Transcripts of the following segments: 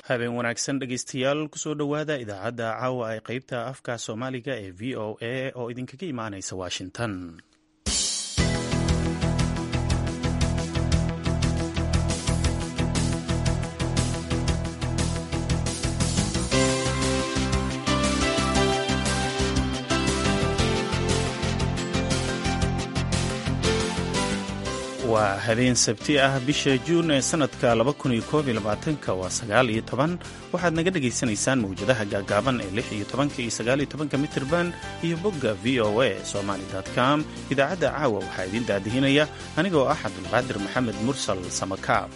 habeen wanaagsan dhegeystayaal kusoo dhowaada idaacadda caawa ee qeybta afka soomaaliga ee v o a oo idinkaga imaaneysa washington waa habeen sabti ah bisha juun ee sanadka waa sagaal iyo toban waxaad naga dhagaysanaysaan mawjadaha gaagaaban ee lix iyo tobanka iyo sagaal iyo tobanka mitirban iyo bogga v o a somali com idaacadda caawa waxaa idiin daadihinaya anigoo ah cabdulqaadir maxamed mursal samakaab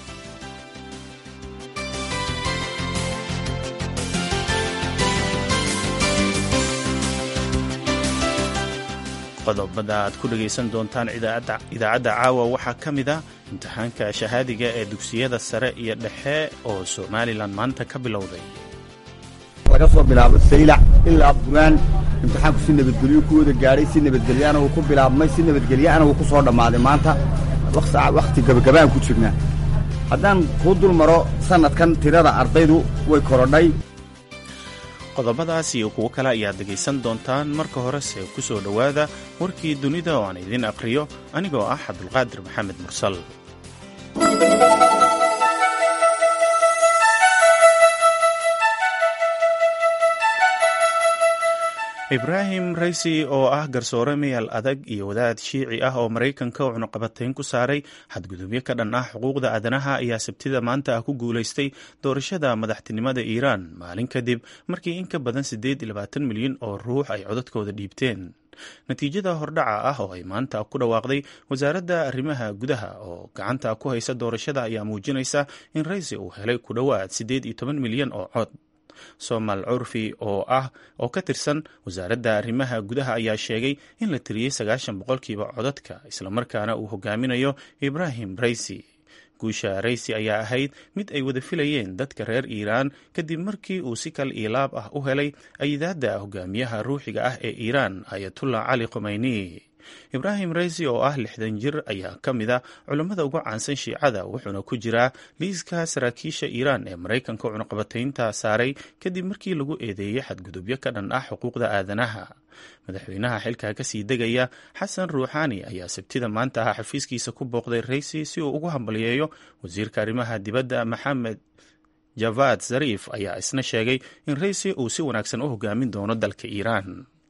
qodobada aad ku dhegaysan doontaan idaacadda caawa waxaa ka mid ah imtixaanka shahaadiga ee dugsiyada sare iyo dhexe oo somalilan maanta ka bilowday laga soo bilaabo saylac ilaa buraan imtixaanku si nabadgelyo ku wada gaadhay si nabadgelyaana wuu ku bilaabmay si nabadgelyaana wuu ku soo dhammaaday maanta wakhti gabagabaan ku jirnaa haddaan kuu dul maro sannadkan tirada ardaydu way korodhay qodobadaas iyo kuwo kale ayaad dhegaysan doontaan marka horese ku soo dhowaada warkii dunida oo aan idiin aqhriyo anigoo ah cabdulqaadir maxamed mursal ibraahim raysi oo ah garsoore meyal adag iyo wadaad shiici ah oo maraykanka oo cunuqabatayn ku saaray xadgudubyo ka dhan ah xuquuqda aadanaha ayaa sabtida maanta ah ku guulaystay doorashada madaxtinimada iiraan maalin kadib markii in ka badan siddeed iyo labaatan milyan oo ruux ay codadkooda dhiibteen natiijada hordhaca ah oo ay maanta ku dhawaaqday wasaaradda arrimaha gudaha oo gacanta ku haysa doorashada ayaa muujinaysa in raysi uu helay ku dhowaad siddeed iyo toban milyan oo cod somal curfi oo ah oo ka tirsan wasaaradda arrimaha gudaha ayaa sheegay in la tiriyey sagaashan boqolkiiba codadka islamarkaana uu hogaaminayo ibrahim raysi guusha raysi ayaa ahayd mid ay wada filayeen dadka reer iiraan kadib markii uu si kal iilaab ah u helay ayidaadda hogaamiyaha ruuxiga ah ee iiraan ayatullah cali khomeyni ibraahim raysi oo ah lixdan jir ayaa ka mid a culammada uga caansan shiicada wuxuuna ku jiraa liiska saraakiisha iiraan ee maraykanka cunuqabataynta saaray kadib markii lagu eedeeyey xadgudubyo ka dhan ah xuquuqda aadanaha madaxweynaha xilka kasii degaya xasan ruuxaani ayaa sabtida maanta ah xafiiskiisa ku booqday raysi si uu ugu hambalyeeyo wasiirka arrimaha dibadda maxamed javad zariif ayaa isna sheegay in raysi uu si wanaagsan u hogaamin doono dalka iiraan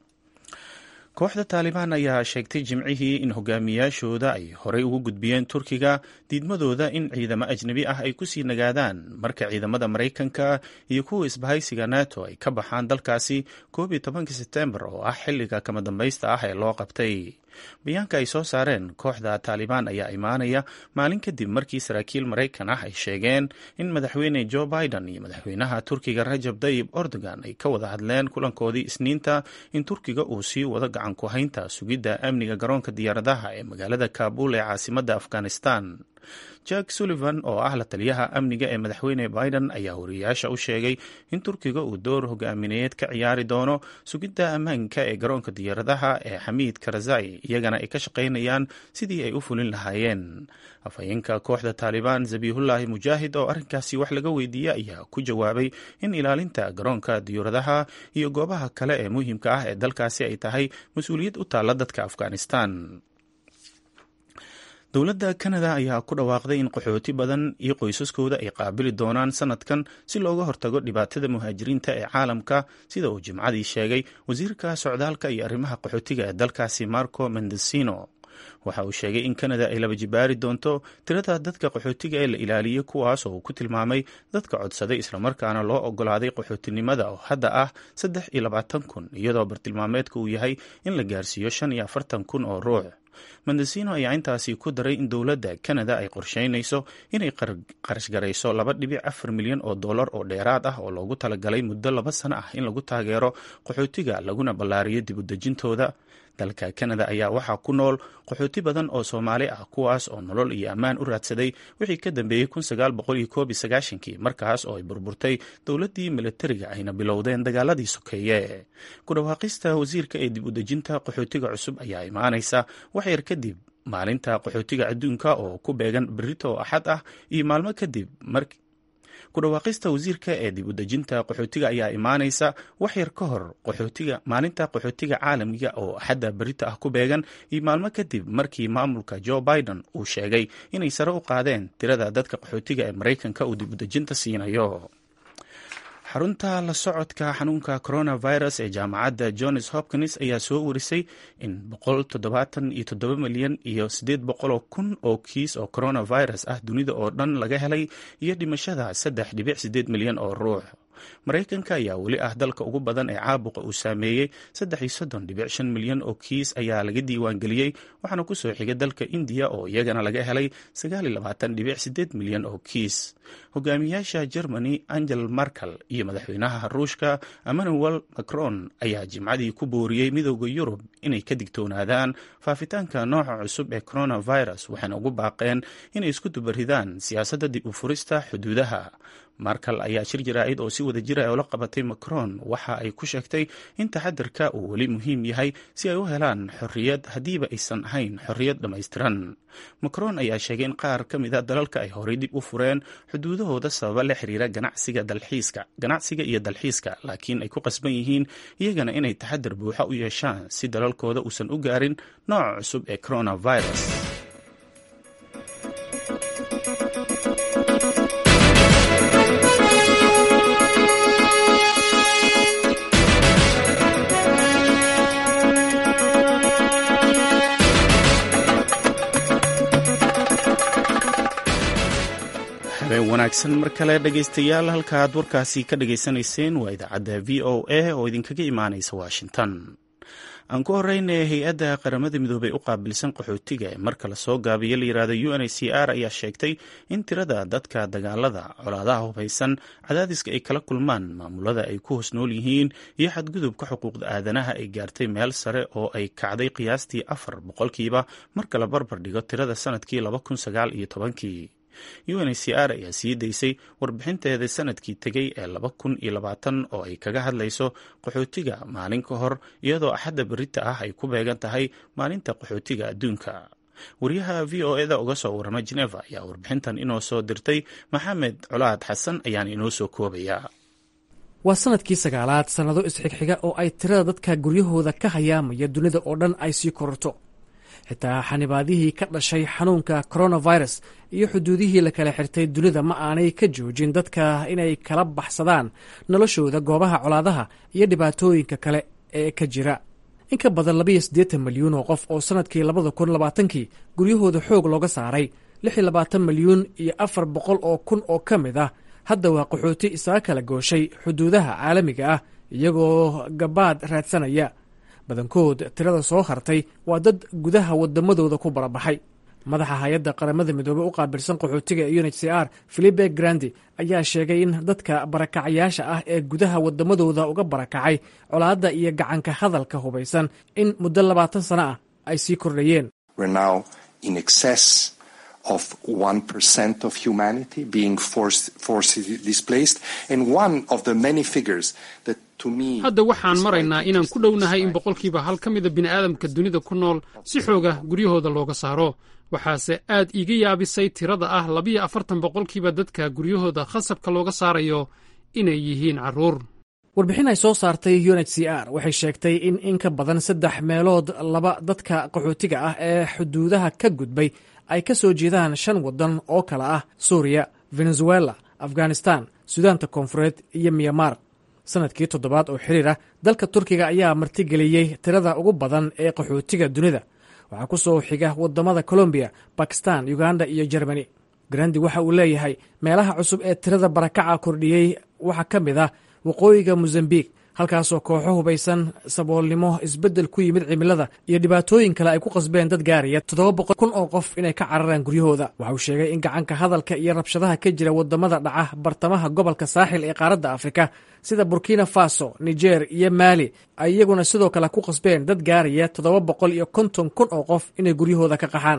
kooxda taalibaan ayaa sheegtay jimcihii in hogaamiyaashooda ay horey ugu gudbiyeen turkiga diidmadooda in ciidamo ajnebi ah ay kusii nagaadaan marka ciidamada maraykanka iyo kuwa isbahaysiga nato ay ka baxaan dalkaasi koob iyo tobankii sebtembar oo ah xilliga kama dambaysta ah ee loo qabtay bayaanka ay soo saareen kooxda taalibaan ayaa imaanaya maalin kadib markii saraakiil maraykan ah ay sheegeen in madaxweyne joe biden iyo madaxweynaha turkiga rajab tayib erdogan ay ka wada hadleen kulankoodii isniinta in turkiga uu sii wado gacan ku haynta sugidda amniga garoonka diyaaradaha ee magaalada kaabul ee caasimadda afghanistan jack sullivan oo ah la taliyaha amniga ee madaxweyne biden ayaa wariyayaasha u sheegay in turkiga uu door hogaamineed ka ciyaari doono sugidda ammaanka ee garoonka diyaaradaha ee xamiid karazai iyagana ay ka shaqaynayaan sidii ay u fulin lahaayeen afhayeenka kooxda taalibaan zabiihullaahi mujaahid oo arrinkaasi wax laga weydiiyey ayaa ku jawaabay in ilaalinta garoonka diyaaradaha iyo goobaha kale ee muhiimka ah ee dalkaasi ay tahay mas-uuliyad u taalla dadka afghanistan dowladda kanada ayaa ku dhawaaqday in qaxooti badan iyo qoysaskooda ay qaabili doonaan sanadkan si looga hortago dhibaatada muhaajiriinta ee caalamka sida uu jimcadii sheegay wasiirka socdaalka iyo arrimaha qaxootiga ee dalkaasi marco mendesino waxa uu sheegay in kanada ay laba jibaari doonto tirada dadka qaxootiga ee la ilaaliyey kuwaas oo uu ku tilmaamay dadka codsaday islamarkaana loo ogolaaday qaxootinimada oo hadda ah saddex iyo labaatan kun iyadoo bartilmaameedka uu yahay in la gaarsiiyo shan iyo afartan kun oo ruux mendesino ayaa intaasi ku daray in dowladda kanada ay qorsheynayso inay qarashgarayso laba dhibic afar milyan oo dollar oo dheeraad ah oo loogu talagalay muddo laba sano ah in lagu taageero qaxootiga laguna ballaariyo dib udejintooda dalka kanada ayaa waxaa ku nool qaxooti badan oo soomaali ah kuwaas oo nolol iyo ammaan u raadsaday wixii ka dambeeyey kii markaas oo ay burburtay dowladdii milatariga ayna bilowdeen dagaaladii sokeeye ku dhawaaqista wasiirka ee dib udejinta qaxootiga cusub ayaa imaanaysa wax yar kadib maalinta qaxootiga adduunka oo ku beegan berito axad ah iyo maalmo kadib ku dhawaaqista wasiirka ee dib u dejinta qaxootiga ayaa imaanaysa wax yar ka hor qaxootiga maalinta qaxootiga caalamiga oo axadda berita ah ku beegan iyo maalmo kadib markii maamulka joe biden uu sheegay inay sare u qaadeen tirada dadka qaxootiga ee maraykanka uu dib u dejinta siinayo xarunta la socodka xanuunka coronavirus ee jaamacadda johns hopkins ayaa soo warisay in boqoltoddobaatan-iyo-toddoba milyan iyo siddeed boqoloo kun oo kiis oo coronavirus ah dunida oo dhan laga helay iyo dhimashada saddex dhibic siddeed milyan oo ruux maraykanka ayaa weli ah dalka ugu badan ee caabuqa uu saameeyey saddex iyo soddon dhibic shan milyan oo kiis ayaa laga diiwaangeliyey waxaana ku soo xigay dalka indiya oo iyagana laga helay sagaal iyo labaatan dhibic siddeed milyan oo kiis hogaamiyaasha germany angel markel iyo madaxweynaha ruushka emmanuel macron ayaa jimcadii ku booriyey midooda yurub inay ka digtoonaadaan faafitaanka nooca cusub ee coronavirus waxayna ugu baaqeen inay isku dubaridaan siyaasadda dib u furista xuduudaha markal ayaa shir jaraa'id oo si wada jira oo la qabatay macron waxa ay ku sheegtay in taxadirka uu weli muhiim yahay si ay u helaan xorriyad haddiiba aysan ahayn xorriyad dhammaystiran macron ayaa sheegay in qaar ka mid a dalalka ay horey dib u fureen xuduudahooda sababa la xiriira ganacsiga dalxiiska ganacsiga iyo dalxiiska laakiin ay ku qasban yihiin iyagana inay taxadir buuxa u yeeshaan si dalalkooda uusan u gaarin nooca cusub ee coronavirus habeen wanaagsan mar kale dhegaystayaal halka aad warkaasi ka dhagaysanayseen waa idaacadda v o a oo idinkaga imaanaysa washington aan ku horeyna hay-adda qaramada midoobey u qaabilsan qaxootiga ee marka lasoo gaabiyo la yirahdo u n h c r ayaa sheegtay in tirada dadka dagaalada colaadaha hubeysan cadaadiska ay kala kulmaan maamulada ay ku hoos nool yihiin iyo xadgudubka xuquuqda aadanaha ay gaartay meel sare oo ay kacday qiyaastii afar boqolkiiba marka la barbar dhigo tirada sanadkii laba kun sagaal iyo tobankii u n h c r ayaa sii daysay warbixinteeda sanadkii tegey ee laba kun iyo labaatan oo ay kaga hadlayso qaxootiga maalin ka hor iyadoo axadda berita ah ay ku beegan tahay maalinta qaxootiga adduunka wariyaha v o eda uga soo warama geneva ayaa warbixintan inoo soo dirtay maxamed colaad xasan ayaana inoo soo koobaya waa sanadkii sagaalaad sannado isxigxiga oo ay tirada dadka guryahooda ka hayaamaya dunida oo dhan ay sii kororto xitaa xanibaadihii ka dhashay xanuunka coronavirus iyo xuduudihii la kala xirtay dunida ma aanay ka joojin dadka inay kala baxsadaan noloshooda goobaha colaadaha iyo dhibaatooyinka kale ee ka jira in ka badan labayo siddeetan milyuun oo qof oo sannadkii labada kun labaatankii guryahooda xoog looga saaray lix iyo labaatan milyuun iyo afar boqol oo kun oo ka mid ah hadda waa qaxooti isaga kala gooshay xuduudaha caalamiga ah iyagoo gabaad raadsanaya badankood tirada soo hartay waa dad gudaha wadamadooda ku barabaxay madaxa hay-adda qaramada midoobey u qaabilsan qaxootiga u n h c r philipe grandi ayaa sheegay in dadka barakacayaasha ah ee gudaha wadamadooda uga barakacay colaadda iyo gacanka hadalka hubaysan in muddo labaatan sano ah ay sii kordhayeen of 1% of humanity being forced, forcibly displaced. And one of the many figures that to me... hadda waxaan maraynaa inaan ku dhownahay in boqolkiiba hal ka mida bini'aadamka dunida ku nool si xooga guryahooda looga saaro waxaase aad iiga yaabisay tirada ah labiyo afartan boqolkiiba dadka guryahooda khasabka looga saarayo inay yihiin carruur warbixin ay soo saartay u n h c r waxay sheegtay in in ka badan saddex meelood laba dadka qaxootiga ah ee xuduudaha ka gudbay ay ka soo jeedaan shan waddan oo kale ah suuriya venezuela afghanistan sudaanta koonfureed iyo myanmar sanadkii toddobaad oo xiriir ah dalka turkiga ayaa martigeliyey tirada ugu badan ee qaxootiga dunida waxaa ku soo xiga wadamada colombiya bakistan uganda iyo jermani grandi waxa uu leeyahay meelaha cusub ee tirada barakaca kordhiyey waxaa ka mid ah waqooyiga mozambiq halkaasoo kooxo hubaysan saboolnimo isbeddel ku yimid cimilada iyo dhibaatooyin kale ay ku qasbeen dad gaaraya toddoba boqol kun oo qof inay ka cararaan guryahooda waxa uu sheegay in gacanka hadalka iyo rabshadaha ka jira wadamada dhaca bartamaha gobolka saaxil ee qaaradda afrika sida burkina faso niger iyo maali ay iyaguna sidoo kale ku qasbeen dad gaaraya toddoba boqol iyo konton kun oo qof inay guryahooda ka qaxaan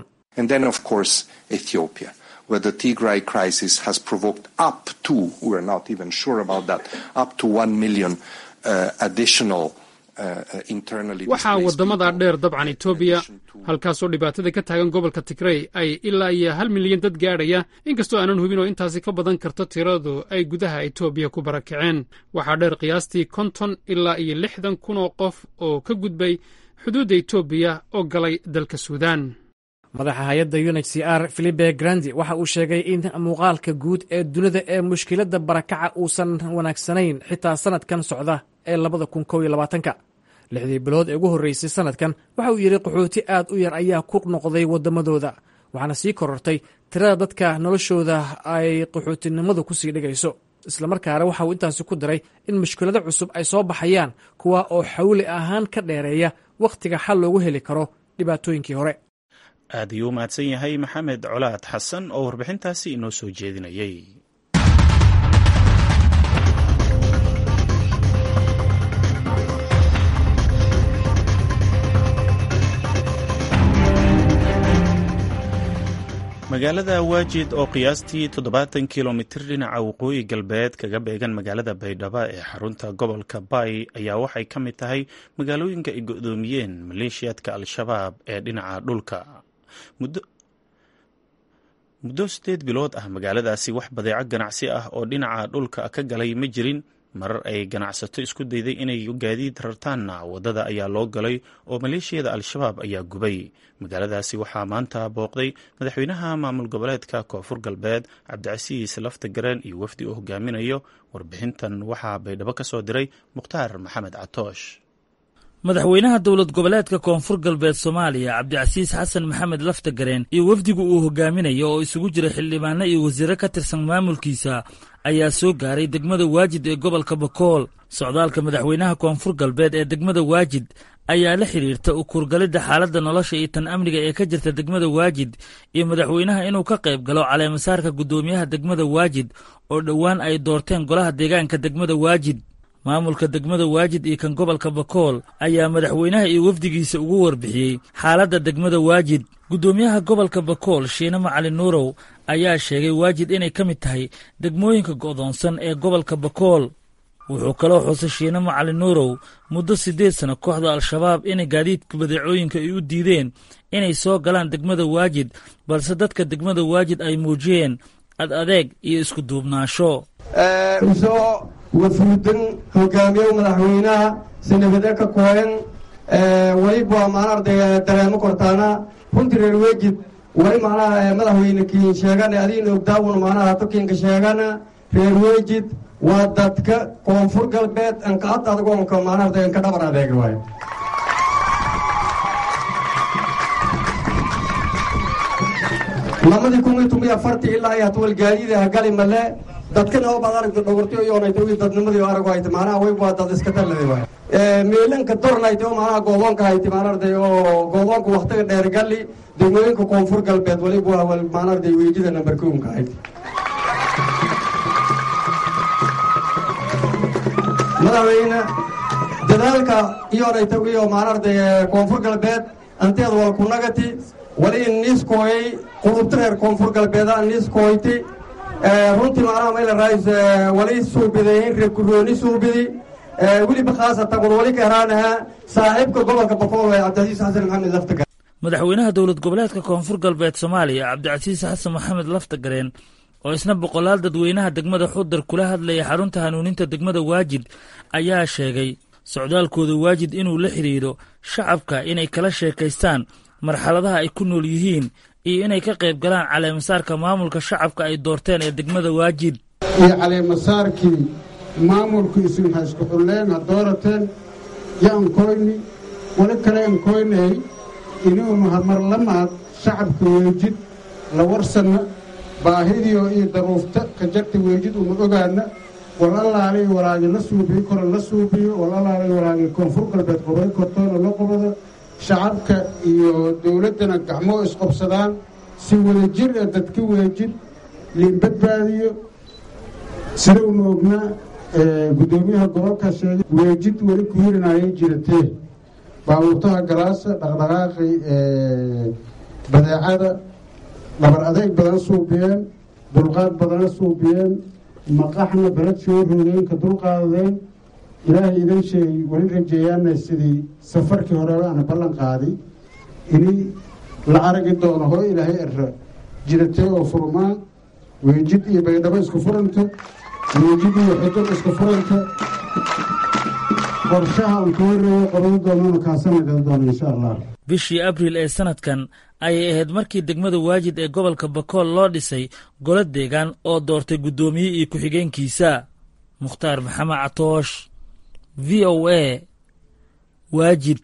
where the Tigray crisis has provoked up to, we're not even sure about that, up to 1 million uh, additional waxaa waddamada dheer dabcan etoobiya halkaasoo dhibaatada ka taagan gobolka tigrey ay ilaa iyo hal milyan dad gaadhaya inkastoo aanan hubin oo intaasi ka badan karto tiradu ay gudaha etoobiya ku barakaceen waxaa dheer qiyaastii konton ilaa iyo lixdan kun oo qof oo ka gudbay xuduudda etoobiya oo galay dalka suudaan madaxa hay-adda unh c r filipe grandi waxa uu sheegay in muuqaalka guud ee dunida ee mushkiladda barakaca uusan wanaagsanayn xitaa sanadkan socda ee labada kun kow iyo labaatanka lixdii bilood ee ugu horreysay sanadkan waxa uu yidhi qaxooti aad u yar ayaa ku noqday waddamadooda waxaana sii korortay tirada dadka noloshooda ay qaxootinimadu ku sii dhigayso islamarkaana waxa uu intaasi ku diray in mushkilado cusub ay soo baxayaan kuwa oo xawli ahaan ka dheereeya wakhtiga xal loogu heli karo dhibaatooyinkii hore aad ayuu u mahadsan yahay maxamed colaad xasan oo warbixintaasi inoo soo jeedinayay magaalada waajid oo qiyaastii toddobaatan kilomitir dhinaca waqooyi galbeed kaga beegan magaalada baydhabo ee xarunta gobolka bay ayaa waxay ka mid tahay magaalooyinka ay go-doomiyeen maleeshiyaadka al-shabaab ee dhinaca dhulka muddo sideed bilood ah magaaladaasi wax badeeco ganacsi ah oo dhinaca dhulka ka galay ma jirin marar ay ganacsato isku dayday inay gaadiid rartaanna waddada ayaa loo galay oo maleeshiyada al-shabaab ayaa gubay magaaladaasi waxaa maanta booqday madaxweynaha maamul goboleedka koonfur galbeed cabdicasiis lafta gareen iyo wafdi uu hogaaminayo warbixintan waxaa baydhabo ka soo diray mukhtaar maxamed catoosh madaxweynaha dowlad goboleedka koonfur galbeed soomaaliya cabdicasiis xasan maxamed laftagareen iyo wafdigu uu hogaaminayo oo isugu jira xildhibaano iyo wasiiro ka tirsan maamulkiisa ayaa soo gaaray degmada waajid ee gobolka bakool socdaalka madaxweynaha koonfur galbeed ee degmada waajid ayaa la xidhiirta u kurgalidda xaaladda nolosha iyo tan amniga ee ka jirta degmada waajid iyo madaxweynaha inuu ka qayb galo caleemasaarka guddoomiyaha degmada waajid oo dhowaan ay doorteen golaha deegaanka degmada waajid maamulka degmada waajid iyo kan gobolka bakool ayaa madaxweynaha iyo wafdigiisa ugu warbixiyey xaaladda degmada waajid guddoomiyaha gobolka bakool shiine macali nuurow ayaa sheegay waajid inay ka mid tahay degmooyinka go'doonsan ee gobolka bakool wuxuu kaloo xusay shiine macali nuurow muddo siddeed sana kooxda al-shabaab inay gaadiidka badeecooyinka ay u diideen inay soo galaan degmada waajid balse dadka degmada waajid ay muujiyeen ad adeeg iyo isku duubnaasho wafuudan hogaamiye madaxweynaha sinabade ka kooyan waliba maanarda dareemo kortaana runtii reer wejid wali macnaha madaxweyne kiin sheegana adiina ogdaawun macnaha tokiinka sheegana reer wejid waa dadka koonfur galbeed anka ad adgoonka maanarda anka dhabar adeega waayo lamadii kun iyo toban iyo afartii ilaa iyo hatwal gaadiida hagali male dadkana oo baad aragta dhogortay oo yoonayta wii dadnimadii oo arag hayta macnaha way waa dad iska dalladi waay meelanka dornayta oo macnaha goodoonka hayti maanarday oo goodoonka waktiga dheer galli degmooyinka koonfur galbeed waliba waa wal maanarday weejida nambar kownka hayti madaxweyne dadaalka iyoonayta iyo maanarday koonfur galbeed anteed wal kunagati wali niiskooyay qulubta reer koonfur galbeeda niiskooyti runtii macnaha mayla raayis wali suubidayin reer kurooni suubidi weliba khaasatan war wali kahraanaha saaxiibka gobolka bakool ee cabdicasiis xasan maxamed laftagar madaxweynaha dowlad goboleedka koonfur galbeed soomaaliya cabdicasiis xasan maxamed laftagareen oo isna boqolaal dadweynaha degmada xudar kula hadlaya xarunta hanuuninta degmada waajid ayaa sheegay socdaalkooda waajid inuu la xidhiidho shacabka inay kala sheekaystaan marxaladaha ay ku nool yihiin iyo inay ka qayb galaan caleemasaarka maamulka shacabka ay doorteen ee degmada waajid iyo caleemasaarkii maamulku isin haysku xulleen ha doorateen yo ankoyni wali kale ankoynay inuunu marlamaad shacabka weejid la warsanna baahidiio iyo daruufta ka jarta weejid una ogaana wal allaalay walaagi la suubiyo kore la suubiyo wal allaalay walaagi koonfur galbeed qobay kortoona la qobado shacabka iyo dowladdana gacmoo isqobsadaan si wada jir ee dadka weejid liin badbaadiyo sida una ognaa guddoomiyaha gobolka sheegay weejid weli ku hirinayay jiratee baabuurtaha galaasa dhaqdhaqaaqi badeecada dhabar adeeg badan suubiyeen dulqaad badana suubiyeen maqaxna beled soo roogeen ka dulqaadadeen ilaahay idan sheegay weli rajeeyaana sidii safarkii horeba ana ballan qaaday ini la aragi doono hoo ilaahay era jiratay oo furmaan weejid iyo baydhabo isku furanta weejid iyo xudub isku furanta qorshaha uu ka horeeyo qoran doonana kaasana gal doono insha allah bishii abriil ee sanadkan ayay ahayd markii degmada waajid ee gobolka bakool loo dhisay golo deegaan oo doortay guddoomiye iyo ku-xigeenkiisa mukhtaar maxamed catoosh v o a waajid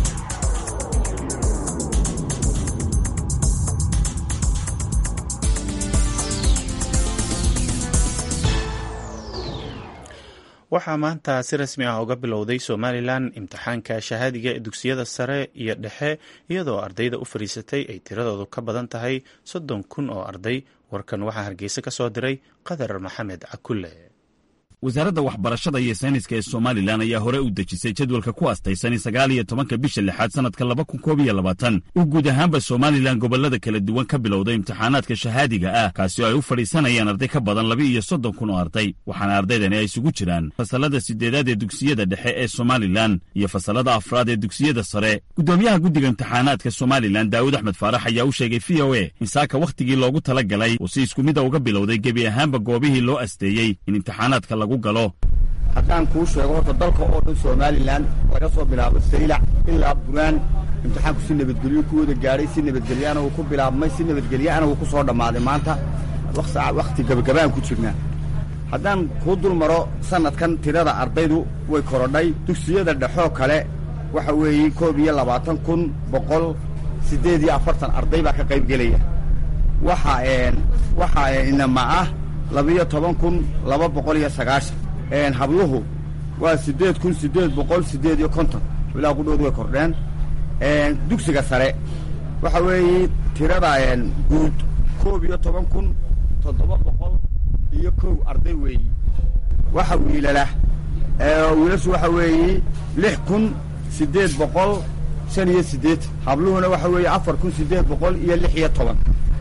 waxaa maanta si rasmi ah uga bilowday somalilan imtixaanka shahaadiga ee dugsiyada sare iyo dhexe iyadoo ardayda u fadhiisatay ay tiradoodu ka badan tahay soddon kun oo arday warkan waxaa hargeysa ka soo diray qadar maxamed cakulle wasaaradda waxbarashada iyo sayniska ee somalilan ayaa hore u dejisay jadwalka ku astaysan sagaal iyo tobanka bisha lixaad sannadka laba kun koob iyo labaatan uu guud ahaanba somalilan gobollada kala duwan ka bilowday imtixaanaadka shahaadiga ah kaasi oo ay u fadhiisanayaan arday ka badan laba iyo soddon kun oo arday waxaana ardaydani ay isugu jiraan fasallada siddeedaad ee dugsiyada dhexe ee somalilan iyo fasallada afraad ee dugsiyada sare guddoomiyaha guddiga imtixaanaadka somalilan daawud axmed faarax ayaa u sheegay v o a in saaka wakhtigii loogu tala galay uu si isku mida uga bilowday gebi ahaanba goobihii loo asteeyey in imtixaanaadka haddaan kuu sheego horta dalka oo dhan somalilan laga soo bilaabo saylac ilaa buraan imtixaanku si nabadgelyo ku wada gaadhay si nabadgelyaana uu ku bilaabmay si nabadgelyaana uu ku soo dhammaaday maanta wakhti gabagabaan ku jirnaa haddaan kuu dul maro sannadkan tirada ardaydu way korodhay dugsiyada dhexoo kale waxa weeye koob iyo labaatan kun boqol siddeed iyo afartan arday baa ka qaybgelaya waxa waxaa inama ah labiyo toban kun laba boqol iyo sagaashan habluhu waa siddeed kun siddeed boqol siddeed iyo konton ilaa qudhoodu way kordheen dugsiga sare waxa weeye tirada guud koob iyo toban kun toddoba boqol iyo kow arday weeyi waxa wiilala wiilashu waxa weeye lix kun siddeed boqol shan iyo siddeed habluhuna waxa weeye afar kun siddeed boqol iyo lix iyo toban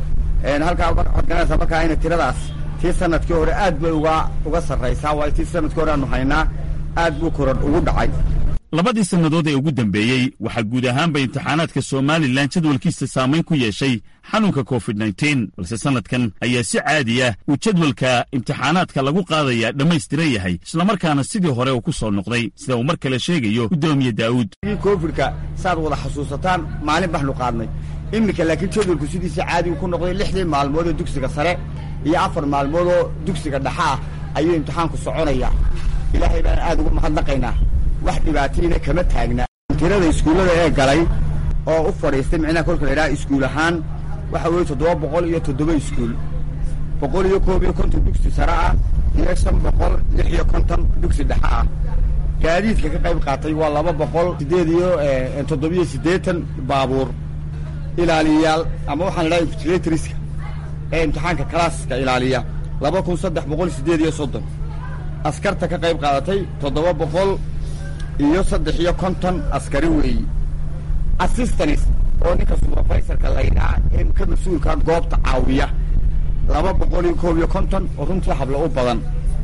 halkaa waxaad garanaysaa markaa ina tiradaas tii sanadkii hore aad bay uga uga sarraysaa waayo tii sanadkii hore aanu haynaa aad buu korodh ugu dhacay labadii sannadood ee ugu dambeeyey waxaa guud ahaanba imtixaanaadka somalilan jadwalkiisa saamayn ku yeeshay xanuunka covid nteen balse sannadkan ayaa si caadi ah uu jadwalka imtixaanaadka lagu qaadayaa dhammaystiran yahay islamarkaana sidii hore uu ku soo noqday sida uu mar kale sheegayo guddoomiye daa'uud covidka saaad wada xasuusataan maalin baxnu qaadnay iminka laakiin jadwalku sidiisa caadigu ku noqday lixdii maalmood ee dugsiga sare iyo afar maalmood oo dugsiga dhexa ah ayuu imtixaanku soconayaa ilaahay baan aad ugu mahadnaqaynaa wax dhibaatayna kama taagna tirada iskuullada ee galay oo u fadhiistay micnaha kolka la idhaha iskuul ahaan waxa weeye toddoba boqol iyo toddoba iskuul boqol iyo koob iyo konton dugsi sare ah iyo shan boqol lix iyo konton dugsi dhexa ah gaadiidka ka qayb qaatay waa laba boqol siddeed iyo toddobiyo siddeetan baabuur ilaaliyayaal ama waxaan idhaha infigilatoriska ee imtixaanka kalaaska ilaaliya laba kun saddex boqol siddeed iyo soddon askarta ka qayb qaadatay toddoba boqol iyo saddex iyo konton askari weeyi assistanis oo ninka suberfaiserka laydhaa ee ka mas-uulka goobta caawiya laba boqol iyo koob iyo konton oo runtii hablo u badan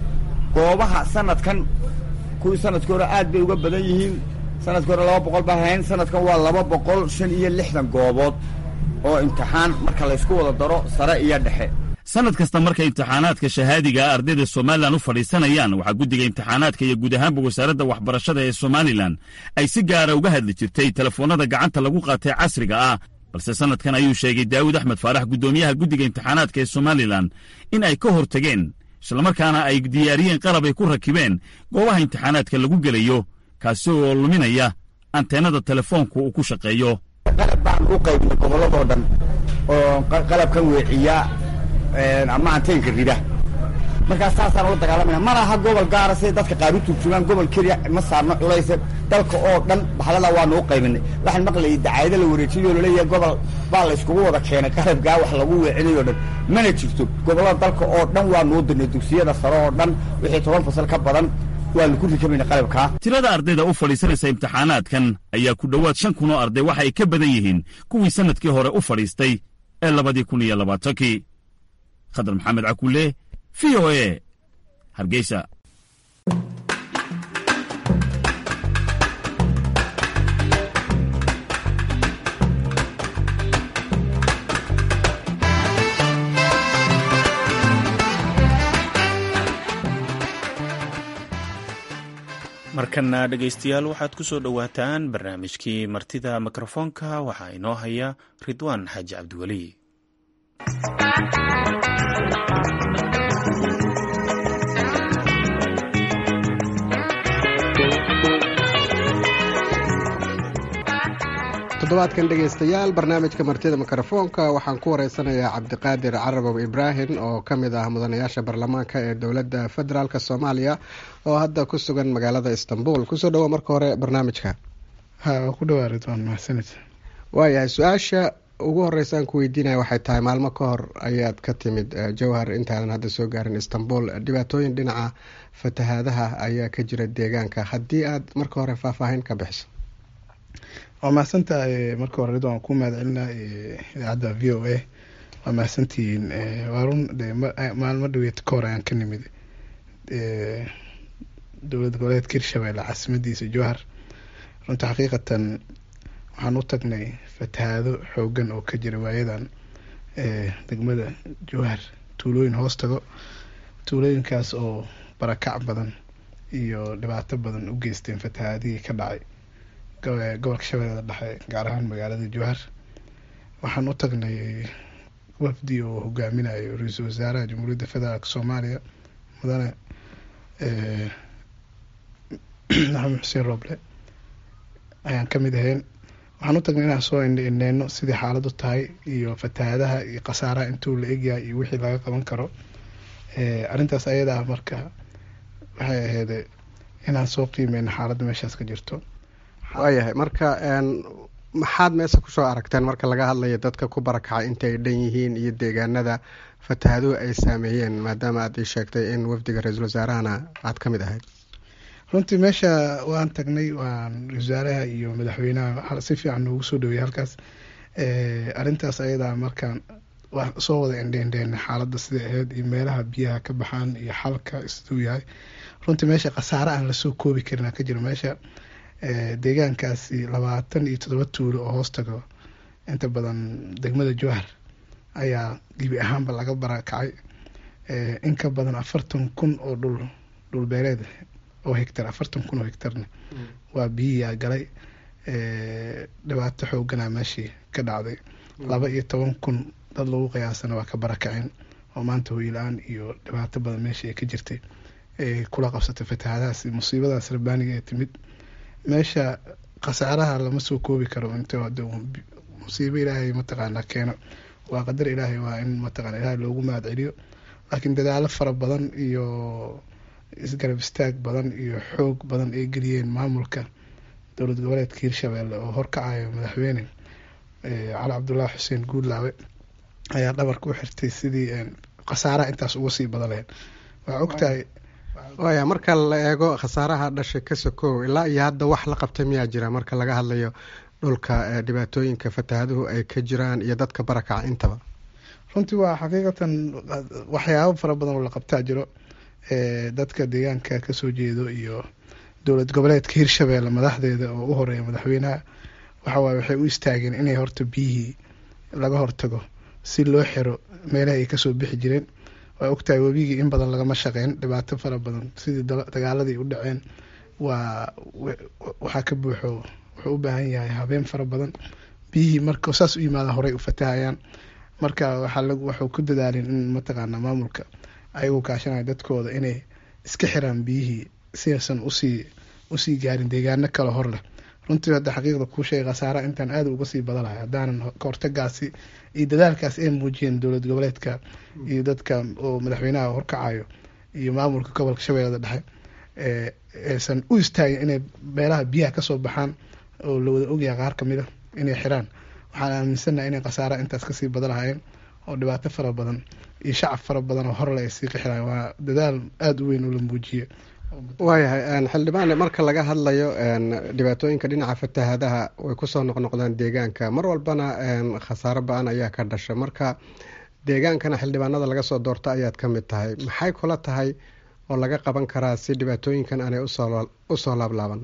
goobaha sanadkan kuwii sanadkii hore aad bay uga badan yihiin sanadkii hore laba boqol baa hayn sanadkan waa laba boqol shan iyo lixdan goobood oo imtixaan marka laysku wada daro sare iyo dhexe sannad kasta markay imtixaanaadka shahaadiga ardayda somalilan u fadhiisanayaan waxaa guddiga imtixaanaadka iyo guud ahaanba wasaaradda waxbarashada ee somalilan ay si gaara uga hadli jirtay telefoonnada gacanta lagu qaatay casriga ah balse sannadkan ayuu sheegay daawud axmed faarax guddoomiyaha guddiga imtixaanaadka ee somalilan in ay ka hor tageen islamarkaana ay diyaariyeen qalab ay ku rakibeen goobaha imtixaanaadka lagu gelayo kaasi oo luminaya anteenada telefoonku uu ku shaqeeyo qalab baan u qaybnay gobolladoo dhan oo qalabkan weeciya ama anteenka rida markaas saasaan ula dagaalamayna mana aha gobol gaara siday dadka qaar u turjumaan gobol keliya ma saarno culayse dalka oo dhan baxdada waanu u qaybinay waxaan maqlayay dacaayado la wareejiyay oo laleeyahay gobol baa layskugu wada keenay qalabkaa wax lagu weecinay oo dhan mana jirto gobollada dalka oo dhan waanu u dirnay dugsiyada sare oo dhan wixii toban fasal ka badan waanu ku rikamayna qalabkaa tirada ardayda u fadhiisanaysa imtixaanaadkan ayaa ku dhowaad shan kun oo arday waxa ay ka badan yihiin kuwii sannadkii hore u fadhiistay ee labadii kun iyo labaatankii khadar maxamed cakulle v o e hargeysa markana dhegaystayaal waxaad ku soo dhowaataan barnaamijkii martida mikrofoonka waxaa inoo haya ridwaan xaaji cabdiweli toddobaadkan dhegaystayaal barnaamijka martida mikrofoonka waxaan ku wareysanayaa cabdiqaadir carabow ibraahim oo ka mid ah mudanayaasha baarlamaanka ee dowladda federaalk soomaaliya oo hadda ku sugan magaalada istanbul kusoo dhawo marka hore barnaamijka ku dhawaa ridwaan mahadsanid waayahay su-aasha ugu horeysaan ku weydiinaya waxay tahay maalmo ka hor ayaad ka timid jowhar intaadan hadda soo gaarin istanbul dhibaatooyin dhinaca fatahaadaha ayaa ka jira deegaanka haddii aad marka hore faahfaahin ka bixiso waa mahadsantahay marka hore ridwaan ku mahad celina idaacadda v o a waa mahadsantihiin waa run de maalmo dhaweed ka hor ayaan ka nimid dowlad goboleedka hirshabelle caasimadiisa jowhar runta xaqiiqatan waxaan u tagnay fatahaado xoogan oo ka jira waayadan degmada jowhar tuulooyin hoos tago tuulooyinkaas oo barakac badan iyo dhibaato badan u geysteen fatahaadihii ka dhacay gobolka shabeellada dhexe gaar ahaan magaalada jowhar waxaan u tagnay wafdi oo hogaaminayo ra-iisul wasaaraha jamhuuriyadda federaalk soomaaliya mudane maxamed xuseen roble ayaan ka mid ahayn waxaan u tagnay inaan soo indheyno sidii xaaladu tahay iyo fatahaadaha iyo khasaaraha intuu la egyahay iyo wixii laga qaban karo arrintaas ayada ah marka waxay ahayd inaan soo qiimeyno xaaladda meeshaas ka jirto waayahay marka maxaad meesha kusoo aragteen marka laga hadlayo dadka ku barakacay inta ay dhan yihiin iyo deegaanada fatahaaduhu ay saameeyeen maadaama aad ii sheegtay in wafdiga ra-iisul wasaarahana aad ka mid ahayd runtii meesha waan tagnay waan ra-isul wasaaraha iyo madaxweynaha si fiican noogu soo dhaweeyay halkaas arrintaas ayadaa markaan soo wada indheindheena xaaladda siday ahayd iyo meelaha biyaha ka baxaan iyo xalka siduu yahay runtii meesha khasaare aan lasoo koobi karin ka jiro meesha deegaankaasi labaatan iyo toddoba tuulo oo hoos tago inta badan degmada jowhar ayaa gebi ahaanba laga barakacay in ka badan afartan kun oo dhul dhulbeereed oo hegtar afartan kun oo hegtarna waa biyiyaa galay dhibaato xoogana meeshii ka dhacday laba iyo toban kun dad lagu qiyaasana waa ka barakaceen oo maanta hoyla-aan iyo dhibaato badan meeshii ay ka jirtay kula qabsatay fatahaadahaas musiibadaas rabbaaniga ee timid meesha khasaaraha lama soo koobi karo int musiibo ilaahay mataqaanaa keeno waa qadar ilaahay waa in mataqana ilaahay loogu mahad celiyo laakiin dadaalo fara badan iyo isgarab istaag badan iyo xoog badan ay geliyeen maamulka dowlad goboleedka hirshabelle oo horkacayo madaxweyne cali cabdulaahi xuseen guudlaawe ayaa dhabarka u xirtay sidii khasaaraha intaas uga sii badan lahayd waa ogtahay waaya marka la eego khasaaraha dhashay ka sokow ilaa iyo hadda wax la qabtay miyaa jira marka laga hadlayo dhulka dhibaatooyinka fatahaaduhu ay ka jiraan iyo dadka barakaca intaba runtii waa xaqiiqatan waxyaabo fara badan oo la qabtaa jiro dadka deegaanka kasoo jeedo iyo dowlad goboleedka hirshabelle madaxdeeda oo u horeeya madaxweynaha waxawaaye waxay u istaageen inay horta biyihii laga hortago si loo xiro meelaha ay kasoo bixi jireen waa ogtahay webigii in badan lagama shaqeyn dhibaato fara badan sidii dagaaladii u dhaceen waa waxaa ka buuxo wuxuu u baahan yahay habeen fara badan biyihii marka saas u yimaada horey u fatahayaan marka waxuu ku dadaalin in mataqaana maamulka ayagu kaashanaya dadkooda inay iska xiraan biyihii siaysan usii usii gaarin deegaano kale hor leh runtii hadda xaqiiqda kuu sheegay khasaara intaan aada uga sii badanahay haddaanan kahortagaasi iyo dadaalkaas ay muujiyeen dowlad goboleedka iyo dadka oo madaxweynaha horkacayo iyo maamulka gobolka shabeellada dhexe aysan u istaagin inay meelaha biyaha kasoo baxaan oo la wada ogyahay qaar kamid a inay xiraan waxaan aaminsannaha inay khasaara intaas kasii badan lahayeen oo dhibaato fara badan iyo shacab fara badan oo horle ay sii qixiraan waa dadaal aada u weyn oo la muujiye waayahay xildhibaane marka laga hadlayo dhibaatooyinka dhinaca fatahaadaha way kusoo noqnoqdaan deegaanka mar walbana khasaaro ba-an ayaa ka dhasha marka deegaankana xildhibaanada laga soo doorto ayaad ka mid tahay maxay kula tahay oo laga qaban karaa si dhibaatooyinkan aanay usoo laablaaban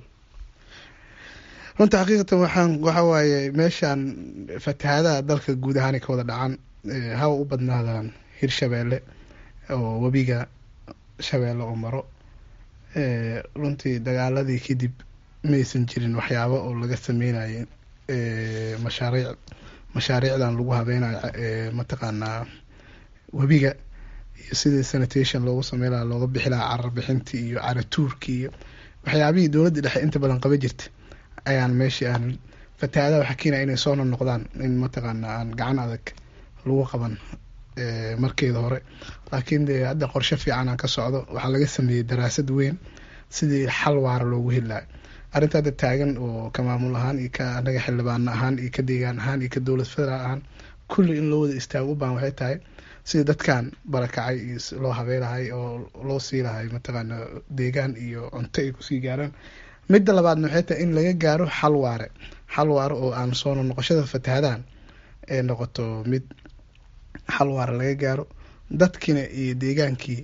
runta xaqiiqatan waxaan waxa waaye meeshaan fatahaadaha dalka guud ahaanay ka wada dhacaan hawa u badnaadaan hirshabeelle oo webiga shabeelle oo maro runtii dagaaladii kadib maysan jirin waxyaabo oo laga sameynayay mashaariic mashaariicdan lagu habeynayo mataqaanaa webiga iyo sidii sanitation loogu sameyn lahaa looga bixi lahaa carar bixintii iyo caratuurkii iyo waxyaabihii dowladda dhexe inta badan qaba jirta ayaan meeshii aan fatahaadaha waxaa keenaya inay soo noqnoqdaan in mataqaanaa aan gacan adag lagu qaban markeeda hore laakiin dee hadda qorshe fiican aan ka socdo waxaa laga sameeyey daraasad weyn sidii xal waara loogu heli lahay arrinta hadda taagan oo ka maamul ahaan iyo ka anaga xildhibaano ahaan iyo ka deegaan ahaan iyo ka dowlad federaal ahaan kulli in loo wada istaago u baahan waxay tahay sidii dadkan barakacay iyo loo habeylahay oo loo sii lahay mataqaana deegaan iyo cunto ay kusii gaaraan midda labaadna waxay tahay in laga gaaro xal waare xal waare oo aan soo noqoshada fatahadahan ee noqoto mid xal waare laga gaaro dadkiina iyo deegaankii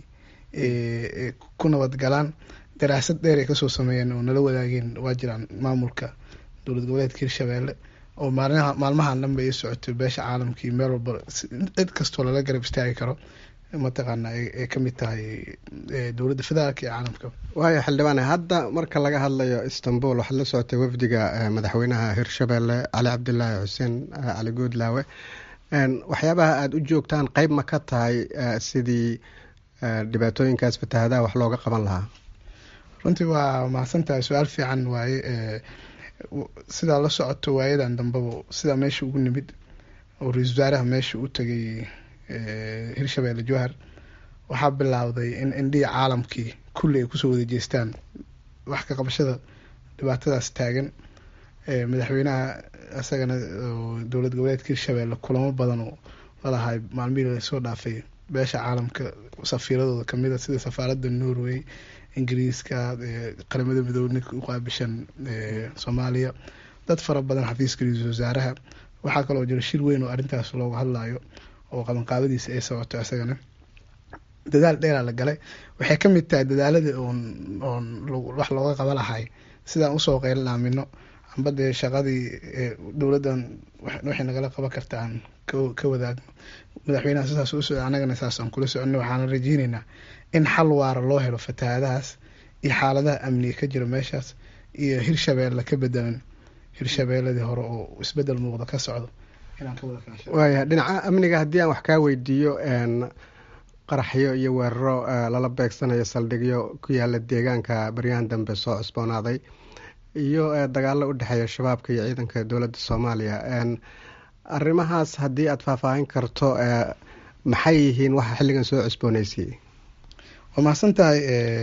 ku nabad galaan daraasad dheer ay kasoo sameeyeen oo nala wadaageen waa jiraan maamulka dowlad goboleedka hirshabeelle oo maalmaha maalmahan dhanba ay socotay beesha caalamkii meel walba cid kastoo lala garab istaagi karo mataqaana ay kamid tahay dowladda federaalka iyo caalamka waayo xildhibaane hadda marka laga hadlayo istanbul waxaad la socotay wafdiga madaxweynaha hirshabeelle cali cabdilaahi xuseen cali guudlaawe waxyaabaha aada u joogtaan qeyb ma ka tahay sidii dhibaatooyinkaas fatahadaha wax looga qaban lahaa runtii waa mahadsan tahay su-aal fiican waaye sidaa la socoto waayadan dambaba sidaa meesha ugu nimid oo ra-iisul wasaaraha meesha u tagay hirshabeelle jowhar waxaa bilaawday in indhihii caalamkii kulli ay kusoo wada jeestaan wax ka qabashada dhibaatadaas taagan madaxweynaha isagana dowlad goboleedka hirshabeelle kulamo badan oo lalahay maalmihii lasoo dhaafay beesha caalamka safiiradooda kamida sida safaaradda norway ingiriiska qaramada midoobe ninka u qaabishan soomaaliya dad fara badan xafiiska ra-iisul wasaaraha waxaa kaloo jira shir weyn oo arrintaas looga hadlayo oo qabanqaabadiisa ay socoto isagana dadaal dheeraa la galay waxay ka mid tahay dadaalada oon oon wax looga qaba lahay sidaan usoo qeylan aamino amba dee shaqadii dowladdan waxay nagala qaban karta aan ka wadaagno madaxweynaha sidaas u socda annagana saas aan kula soconno waxaana rajeyneynaa in xal waara loo helo fatahaadahaas iyo xaaladaha amniga ka jira meeshaas iyo hirshabeelle ka bedelan hirshabeelladii hore oo isbedel muuqda ka socdo inaan ka wada kaasho waaya dhinaca amniga haddii aan wax kaa weydiiyo qaraxyo iyo weeraro lala beegsanayo saldhigyo ku yaala deegaanka baryahan dambe soo cusboonaaday iyo dagaalo u dhexeeya shabaabka iyo ciidanka dowladda soomaaliya arrimahaas haddii aada faahfaahin karto maxay yihiin waxa xilligan soo cusbooneysiiyey waa mahadsan tahay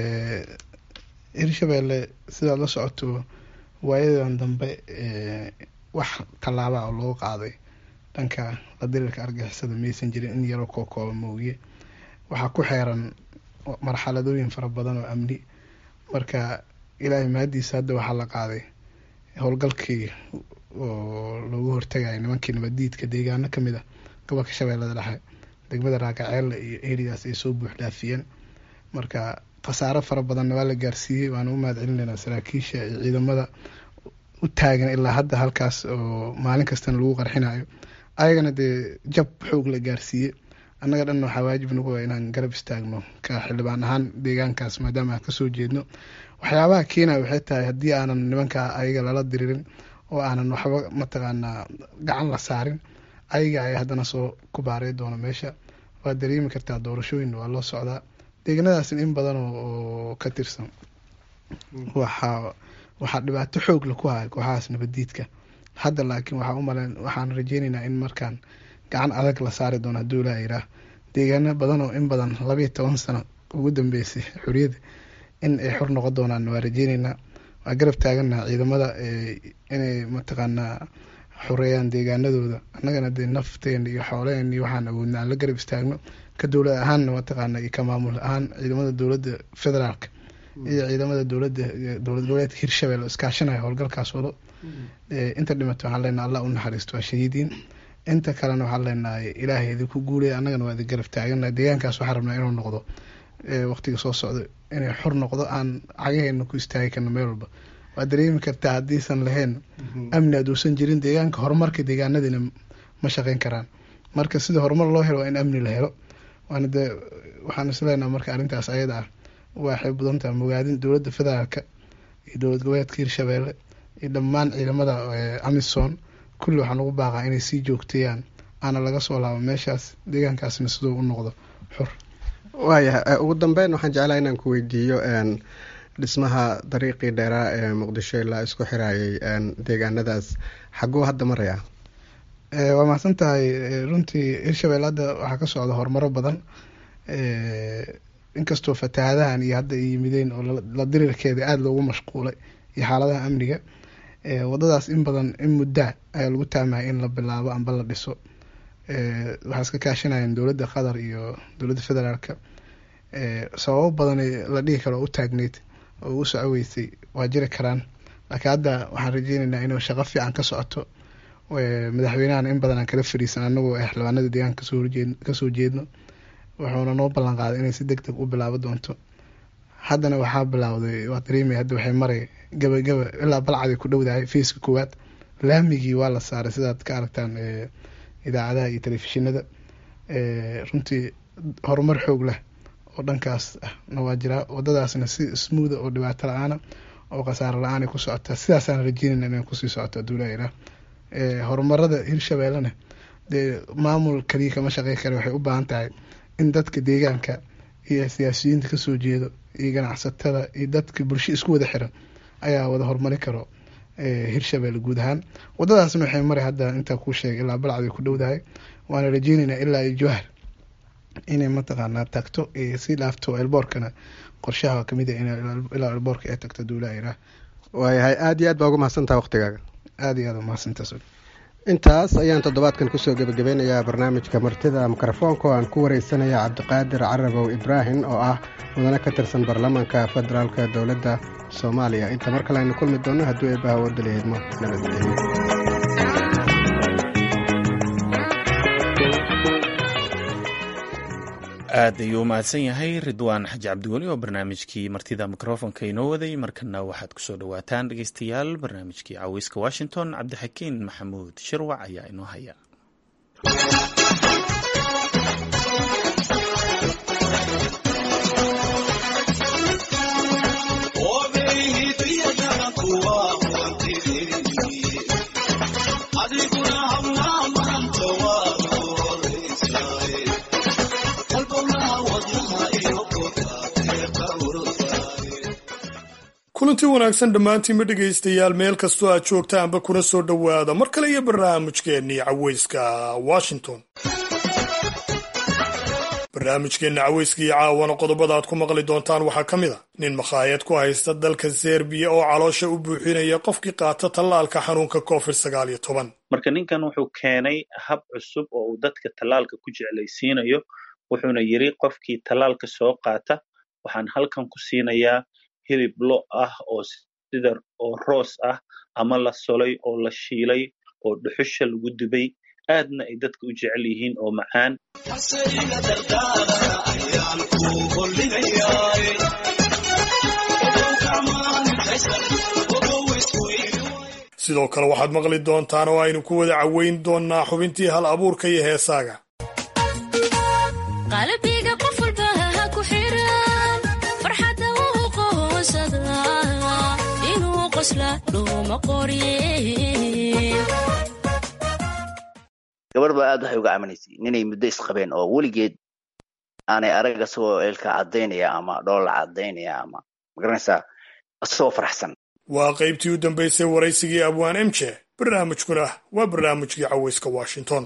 hirshabeelle sidaad la socoto waayadan dambe wax tallaaba oo loo qaaday dhanka la dirirka argixisada maysan jirin in yaroo koo kooba moogiye waxaa ku xeeran marxaladooyin fara badan oo amni marka ilaahay mahadiisa hadda waxaa la qaaday howlgalkii oo loogu hortagaya nimankii nabaddiidka deegaano kamid ah gobolka shabeellada dhexe degmada raagaceelle iyo eridaas ay soo buux dhaafiyeen marka khasaaro fara badanna waa la gaarsiiyey waana u mahad celinaynaa saraakiisha iyo ciidamada u taagan ilaa hadda halkaas oo maalin kastana lagu qarxinayo ayagana dee jab xoog la gaarsiiyey annaga dhan waxaa waajib nagu ah inaan garab istaagno ka xildhibaan ahaan deegaankaas maadaama aan kasoo jeedno waxyaabaha keenaya waxay tahay haddii aanan nimanka ayaga lala diririn oo aanan waxba mataqaanaa gacan la saarin ayaga ayaa haddana soo ku baaray doona meesha waa dareemi kartaa doorashooyin waa loo socdaa deeganadaasna in badan oo ka tirsan waxaa waxaa dhibaato xoog la ku haya kooxahaas nabadiidka hadda laakiin waxaa umalen waxaan rajeyneynaa in markaan gacan adag la saari doono hadduu ilaa yiraah deegaano badan oo in badan labayo toban sano ugu dambeysay xoriyadda in ay xor noqon doonaan waa rajeyneynaa waa garab taaganaha ciidamada inay mataqaanaa xoreeyaan deegaanadooda annagana dee nafteena iyo xooleena iyo waxaan awoodna aan la garab istaagno ka dowlad ahaanna mataqaana iyo ka maamul ahaan ciidamada dowladda federaalka iyo ciidamada dowladda dowlad goboleedka hirshabelle iskaashanaya howlgalkaas wado inta dhimato waxaan leenahay allah u naxariisto waa shahiidiin inta kalena waxaan leenahay ilaahay idinku guulaya annagana waa idin garab taagana deegaankaas waxaan rabnaa inuu noqdo waqtiga soo socdo inay xor noqdo aan cagaheena ku istaagi karno meel walba waa dareemi kartaa haddiisan lahayn amni aduusan jirin deegaanka horumarka deegaanadiina ma shaqeyn karaan marka sida horumar loo helo waa in amni la helo waana dee waxaan isleenaha marka arrintaas ayada ah waxay mudan tahay mogaadin dowladda federaalka iyo dowlad goboleedka hirshabeelle iyo dhammaan ciidamada amisom kulli waxaan ugu baaqaa inay sii joogteeyaan aana laga soo laabo meeshaas deegaankaasna siduu u noqdo xur waayahay ugu dambeyn waxaan jeclaha inaan ku weydiiyo dhismaha dariiqii dheeraa ee muqdisho ilaa isku xirayay deegaanadaas xaguu hadda maraya waa mahadsan tahay runtii hirshabelle hadda waxaa ka socda horumaro badan inkastoo fatahaadahan iyo hadda ay yimideen oo la dirirkeeda aada loogu mashquulay iyo xaaladaha amniga wadadaas in badan in muddaa ayaa lagu taamaya in la bilaabo amba la dhiso waxaa iska kaashanayeen dowladda qatar iyo dowladda federaalka sababo badan la dhihi karo u taagneyd oo u socoweysay waa jiri karaan laakiin hadda waxaan rajeyneynaa inuu shaqo fiican ka socoto madaxweynahan in badan aan kala fariisan anagoo ah xildhibaanada deegaanka kasoo horjeed kasoo jeedno wuxuuna noo ballan qaaday inay si deg deg u bilaabo doonto haddana waxaa bilaawday waa dareemaya hadda waxay maray gabagaba ilaa balcaday ku dhowdahay fayska koowaad laamigii waa la saaray sidaad ka aragtaan idaacadaha iyo telefishinada runtii horumar xoog leh oo dhankaas ahna waa jiraa wadadaasna si smootha oo dhibaato la-aana oo khasaaro la-aan ay ku socotaa sidaasaan rajeynayna inay kusii socoto aduulaha horumarada hirshabeellena dee maamul kaliya kama shaqey kale waxay u baahan tahay in dadka deegaanka iyo siyaasiyiinta kasoo jeedo iyo ganacsatada iyo dadka bulsho isku wada xiran ayaa wada horumari karo hirshabelle guud ahaan wadadaasna waxay maray hadda intaa kuu sheegay ilaa balcday ku dhowdahay waana rajeyneynaa ilaa iyo jawhar inay mataqaanaa tagto si dhaafto elboorkana qorshaha kamid a ilaa elboorka ay tagto duulaha iraa waayahay aada iyo aad baa ugu mahadsantaha waqtigaaga aada iyo aad umahadsantaas intaas ayaan toddobaadkan kusoo gebagabeynayaa barnaamijka martida mikrofoonka oo aan ku wareysanaya cabdiqaadir carabow ibraahim oo ah mudane ka tirsan baarlamaanka federaalka dowladda soomaaliya inta mar kale aynu kulmi doonno hadduu eebbaha wadalaheedmo nabadgelyo aad ayuu u mahadsan yahay ridwaan xaji cabdiweli oo barnaamijkii martida mikrofonka inoo waday markana waxaad kusoo dhowaataan dhegeystayaal barnaamijkii caweyska washington cabdixakiin maxamuud shirwac ayaa inoo haya kulanti wanaagsan dhammaantiinba dhegaystayaal meel kastoo aad joogtaanba kuna soo dhowaada mar kale iyo barnaamijkeennii caweyska washington barnaamijkeenna caweyska iyo caawana qodobada aad ku maqli doontaan waxaa ka mid a nin makhaayad ku haysta dalka serbiya oo caloosha u buuxinaya qofkii qaata tallaalka xanuunka covid sagaal iyo toban marka ninkan wuxuu keenay hab cusub oo uu dadka tallaalka ku jeclaysiinayo wuxuuna yidri qofkii tallaalka soo qaata waxaan halkan ku siinayaa hilib lo ah oo sida oo roos ah ama la solay oo la shiilay oo dhuxusha lagu dubay aadna ay dadka u jecel yihiin oo macaan sidoo kale waxaad maqli doontaan oo aynu ku wada caweyn doonnaa xubintii hal abuurka iyo heesaaga gabar baa aad waxay uga caminaysay ninay muddo isqabeen oo weligeed aanay arag asagoo eelka caddaynaya ama dhoolla caddaynaya ama magaranaysaa asagoo faraxsan waa qaybtii u dambaysay waraysigii abwaan emje barnaamijkuna waa barnaamijkii caweyska washington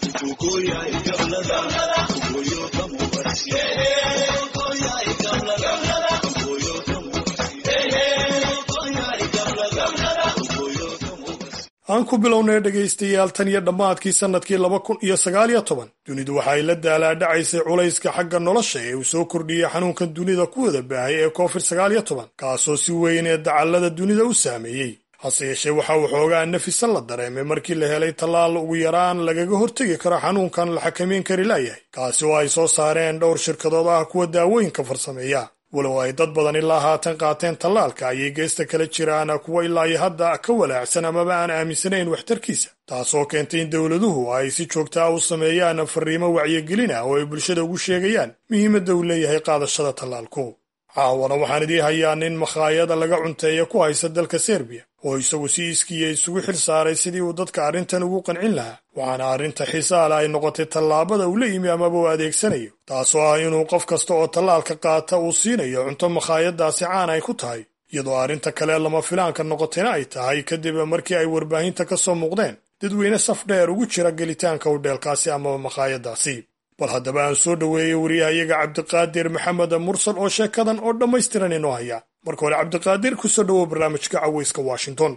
aan ku bilownay dhegaystayaal tan iyo dhammaadkii sannadkii laba kun iyo sagaal iyo toban dunidu waxay la daalaadhacaysay culayska xagga nolosha ee uu soo kordhiyey xanuunkan dunida ku wada baahay ee covid sagaal iyo toban kaasoo si weyn ee dacallada dunida u saameeyey hase yeeshee waxa uu xoogaa nafisan la dareemay markii la helay tallaal ugu yaraan lagaga hortegi karo xanuunkan la xakamayn kari laayahay kaasi oo ay soo saareen dhowr shirkadood ah kuwa daawooyinka farsameeya walow ay dad badan ilaa haatan qaateen tallaalka ayay geesta kala jiraan kuwa ilaa iyo hadda ka walaacsan amaba aan aaminsanayn waxtarkiisa taasoo keentay in dowladuhu ay si joogta ah u sameeyaan fariimo wacyigelin ah oo ay bulshada ugu sheegayaan muhiimadda uu leeyahay qaadashada tallaalku caawana waxaan idii hayaa nin makhaayada laga cunteeya ku haysta dalka serbiya oo isagu si iskiya isugu xil saaray sidii uu dadka arrintan ugu qancin lahaa waxaana arrinta xiisaale ay noqotay tallaabada uu la yimi amaba uu adeegsanayo taasoo ah inuu qof kasta oo tallaalka qaata uu siinayo cunto makhaayadaasi caan ay ku tahay iyadoo arrinta kale lama filaanka noqotayna ay tahay kadib markii ay warbaahinta ka soo muuqdeen dadweyne saf dheer ugu jira gelitaanka udheelkaasi amaba makhaayadaasi bal haddaba aan soo dhoweeyey wariyahayaga cabdiqaadir maxamed mursal oo sheekadan oo dhammaystiran inoo haya marka hore cabdiqaadir kusoo dhowow barnaamijka caweyska washington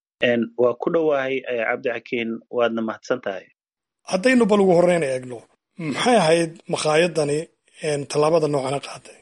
waa ku dhowahay cabdixakiin waadna mahadsan tahay haddaynu bal ugu horreyn eegno maxay ahayd makhaayadani tallaabada noocana qaaday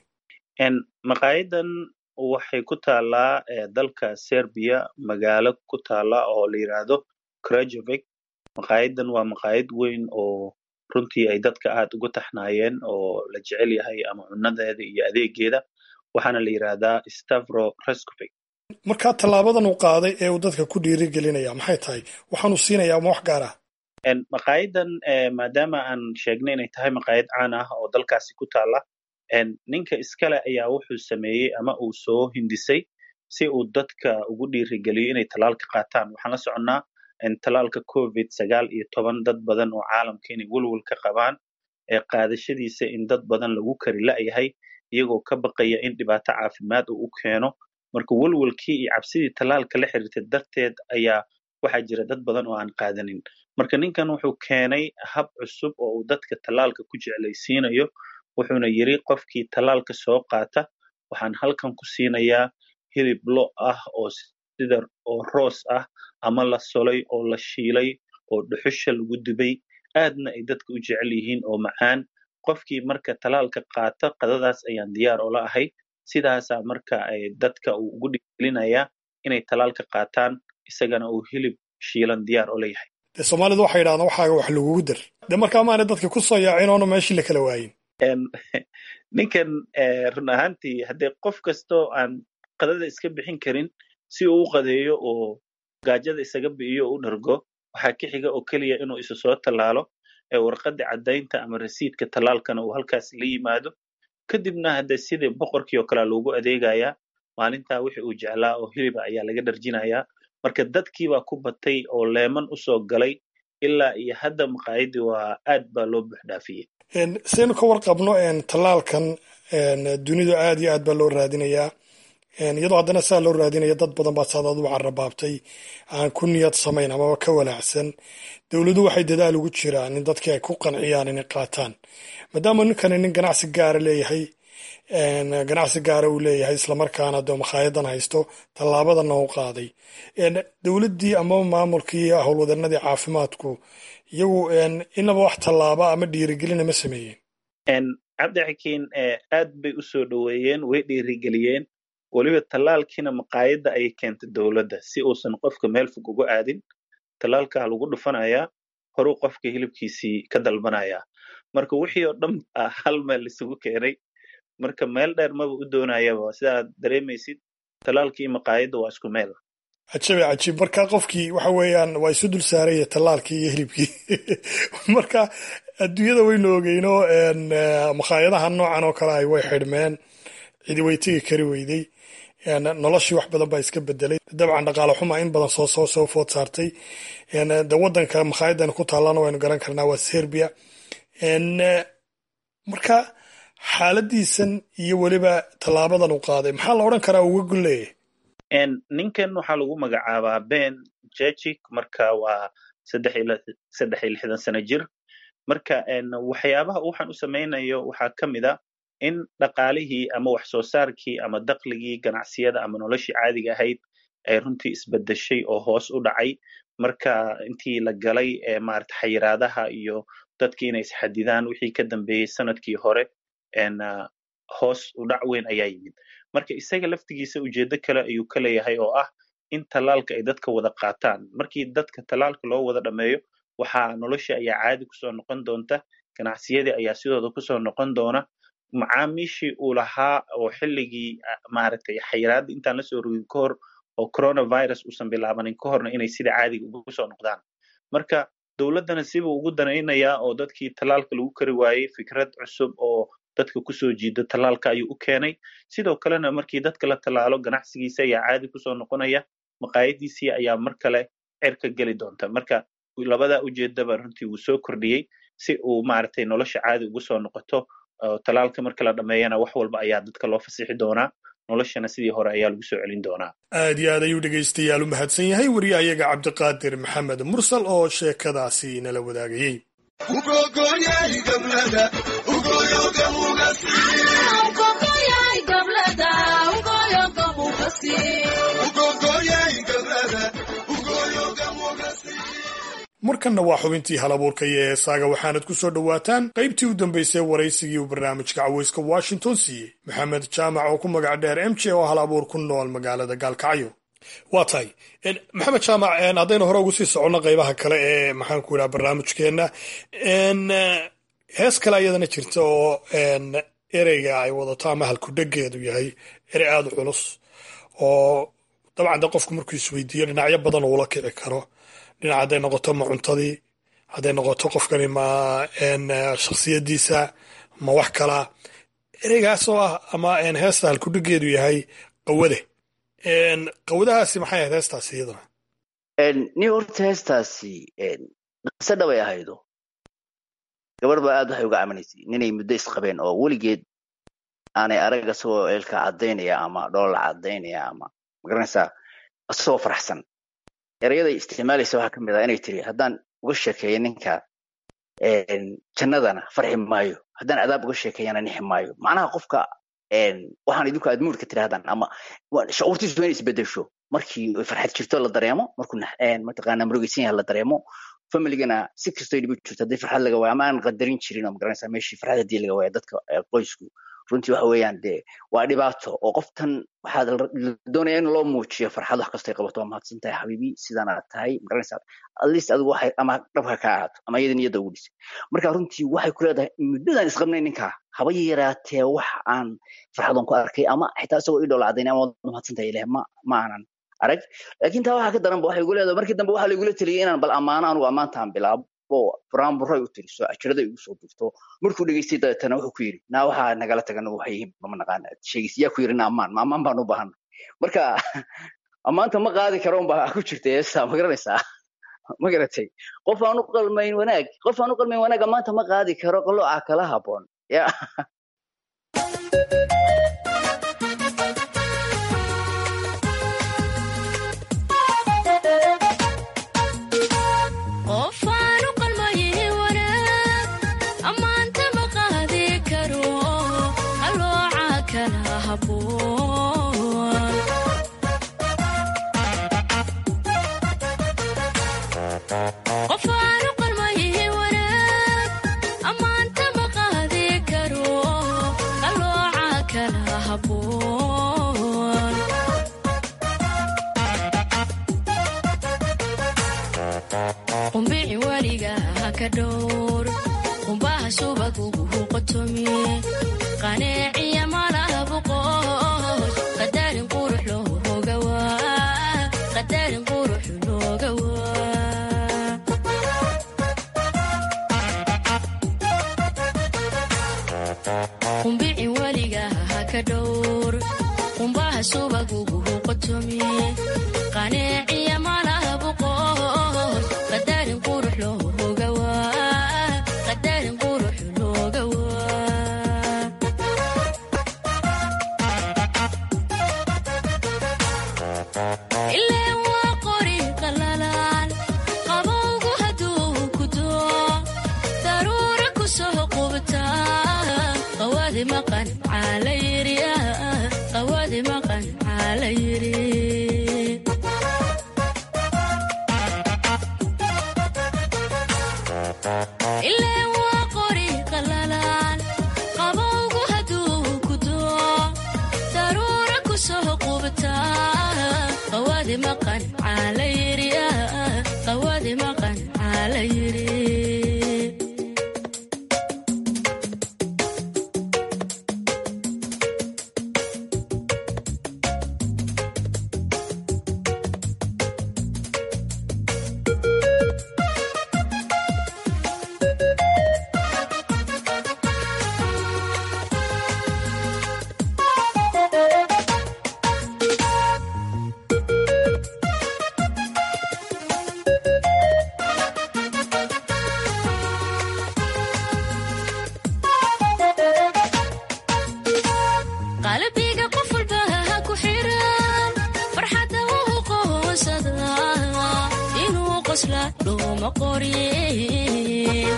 makaayadan waxay ku taallaa dalka serbiya magaalo ku taalla oo la yidhaahdo krajovik makaayadan waa makaayad weyn oo runtii ay dadka aad uga taxnaayeen oo la jecel yahay ama cunadeeda iyo adeegeeda waxaana la yidhaahdaa stavro rescovik markaa tallaabadan uu qaaday ee uu dadka ku dhiirigelinaya maxay tahay waxaanu siinayaa ma wax gaar ah makaayadan maadaama aan sheegnay inay tahay makaayad caan ah oo dalkaasi ku taalla ninka iskale ayaa wuxuu sameeyey ama uu soo hindisay si uu dadka ugu dhiirigeliyo inay tallaalka qaataan waxaan la soconnaa tallaalka covid sagaal iyo toban dad badan oo caalamka inay welwel ka qabaan ee qaadashadiisa in dad badan lagu kari la'yahay iyagoo ka baqaya in dhibaato caafimaad uu u keeno marka welwelkii iyo cabsidii tallaalka la xiriirtay darteed ayaa waxaa jira dad badan oo aan qaadanin marka ninkan wuxuu keenay hab cusub oo uu dadka tallaalka ku jeclaysiinayo wuxuuna yiri qofkii tallaalka soo qaata waxaan halkan ku siinayaa hilib lo ah oo sida oo roos ah ama la solay oo la shiilay oo dhuxusha lagu dubay aadna ay dadka u jecel yihiin oo macaan qofkii marka tallaalka qaata qadadaas ayaan diyaar oola ahay sidaasaa marka ay dadka uu ugu dhigelinayaa inay tallaalka qaataan isagana uu hilib shiilan diyaar oola yahay dee soomaalidu waxay yidhahdaan waxaaga wax lagugu dir dee markaa maana dadka ku soo yaacin oona meeshii la kala waayin ninkan run ahaantii haddee qof kastoo aan qadada iska bixin karin si uu u qadeeyo oo gaajada isaga bi'iyo o u dhargo waxaa ka xiga oo keliya inuu isu soo tallaalo ee warqadda caddaynta ama rasiidka tallaalkana uu halkaas la yimaado kadibna hadde sidii boqorkii oo kalea loogu adeegayaa maalintaa wixii uu jeclaa oo hiliba ayaa laga dharjinayaa marka dadkii baa ku batay oo leeman u soo galay ilaa iyo hadda maqaayadii waa aad baa loo buuxdhaafiyey saynu ka warqabno tallaalkan dunidu aad iyo aad baa loo raadinayaa iyadoo haddana saa loo raadinaya dad badan baa saadaad u carabaabtay aan ku niyad samayn amaba ka walaacsan dowladu waxay dadaal ugu jiraan in dadkii ay ku qanciyaan inay qaataan maadaama ninkani nin ganacsi gaara leeyahay ganacsi gaara uu leeyahay islamarkaana dee makhaayaddan haysto tallaabadana u qaaday dowladdii ama maamulkii iyo howlwadanadii caafimaadku iyagu inaba wax tallaaba ama dhiirigelina ma sameeyeen cabdixakiin aad bay u soo dhoweeyeen way dhiirigeliyeen weliba tallaalkiina maqaayadda ayay keentay dowladda si uusan qofka meel fog uga aadin tallaalkaa lagu dhufanayaa horuu qofka hilibkiisii ka dalbanayaa marka wixii oo dhan hal meel isugu keenay marka meel dheer maba u doonayaba sidaad dareemaysid tallaalkii maqaayadda waa isku meel cajabe cajiib marka qofkii waxa weeyaan waa isu dul saaraya tallaalkii iyo hilibkii marka adduunyada waynu ogeyno makhaayadaha noocan oo kale ay way xidhmeen cidi way tegi kari weyday noloshii wax badan baa iska bedelay dabcan dhaqaale xuma in badan soo soo soo food saartay de waddanka makhaayaddan ku taallana waynu garan karnaa waa serbia marka xaaladiisan iyo weliba tallaabadan uu qaaday maxaa la odhan karaa uga golleeyahy ninkan waxaa lagu magacaabaa ben jejik marka waa saddex iyo lixdan sano jir marka waxyaabaha waxaan u samaynayo waxaa ka mid a in dhaqaalihii ama wax soo saarkii ama dakligii ganacsiyada ama noloshii caadiga ahayd ay runtii isbedeshay oo hoos u dhacay marka intii la galay maarata xayiraadaha iyo dadkii inay isxadidaan wixii ka dambeeyey sanadkii hore hoos u dhac weyn ayaa yimid marka isaga laftigiisa ujeedo kale ayuu ka leeyahay oo ah in tallaalka ay dadka wada qaataan markii dadka tallaalka loo wada dhameeyo waxaa noloshii ayaa caadi kusoo noqon doonta ganacsiyadii ayaa sidooda kusoo noqon doona macaamiishii uu lahaa oo xilligii maaragtay xayiraadda intaan lasoo rogin ka hor oo coronavirus uusan bilaabanin ka horna inay sida caadiga ugu soo noqdaan marka dowladdana sibuu ugu danaynayaa oo dadkii tallaalka lagu kari waayey fikrad cusub oo dadka kusoo jiida tallaalka ayuu u keenay sidoo kalena markii dadka la tallaalo ganacsigiisa ayaa caadi kusoo noqonaya maqaayadiisii ayaa mar kale cerka geli doonta marka labadaa ujeedaba runtii wuu soo kordhiyey si uu maaragtay nolosha caadi ugu soo noqoto tallaalka marka la dhameeyana wax walba ayaa dadka loo fasixi doonaa noloshana sidii hore ayaa lagu soo celin doonaa aad iyo aad ayuu dhegaystayaal u mahadsan yahay wariyahayaga cabdiqaadir maxamed mursal oo sheekadaasi nala wadaagayey markanna waa xubintii halabuurka iyo heesaaga waxaanad ku soo dhowaataan qaybtii u dambaysay waraysigii uu barnaamijka caweyska washington siiyey maxamed jaamac oo ku magac dheer m j oo halabuur ku nool magaalada gaalkacyo waa tahay maxamed jaamac haddaynu hore ugu sii soconno qaybaha kale ee maxaan ku idhaha barnaamijkeenna hees kale ayadana jirta oo ereyga ay wadato ama halkudhegeedu yahay erey aada u culus oo dabcan de qofku markuu isweydiiyo dhinacyo badan uula kici karo dhinac hadday noqoto ma cuntadii hadday noqoto qofkani ma shaksiyadiisa ma wax kalaa ereygaas oo ah ama heesta halkudhigeedu yahay qawade qawadahaasi maxay ahayd heestaasi iyaduna ni horta heestaasi qiso dhabay ahaydo gabar baa aad waxay uga camanaysay ninay muddo isqabeen oo weligeed aanay arag asagoo eelka caddaynaya ama dhoolla caddaynaya ama magaranaysaa asagoo faraxsan erayaday isticmaalaysa waxaa ka mid ah inay tiri haddaan uga sheekeeyo ninka jannadana farxi maayo haddaan cadaab uga sheekeeyana nixi maayo macnaha qofka waxaan idinku aad muurka tirahdaan ama shucuurtiisu waa inay isbedesho markii farxad jirto la dareemo markuu mataqaana murugaysan yahay la dareemo familigana si kastoo dhibi jirto haddii farxad laga waayo ama aan qadarin jirin oo magaranaysaa meeshii farxad haddii laga waayo dadka qoysku runtii waxa weeyaan dee waa dhibaato oo qoftan waxaa doonaya in loo muujiyo farxad wax kastay qabato waa mahadsan tahay xabiibi sidaan aad tahay magaranaysaa at least adigu waxay ama dhabka ka ahaato ama iyada niyadda ugu dhisay marka runtii waxay ku leedahay muddadan isqabnay ninkaa haba yaraatee wax aan farxadan ku arkay ama xitaa isagoo ii dhoola cadaynay ama waad mahadsan tahay ilaah ma ma aanan arag laakiin taa waxaa ka daran ba waxay igu leedahay markii dambe waxaa laigula taliyay inaan bal ammaano anugu ammaantaan bilaabo buraanburay u tiriso ajirada igu soo dirto markuu dhegeystay dabeetana wuxuu ku yidhi naa waxaa nagala tagan waxay yihiin mama naqaan sheegis yaa ku yidhi na ammaan ma ammaan baan u baahan marka ammaanta ma qaadi karo unbaa ku jirta heesta ma garanaysaa ma garatay qof aan u qalmayn wanaag qof aan u qalmayn wanaag ammaanta ma qaadi karo qalooca kala haboon ya qoryin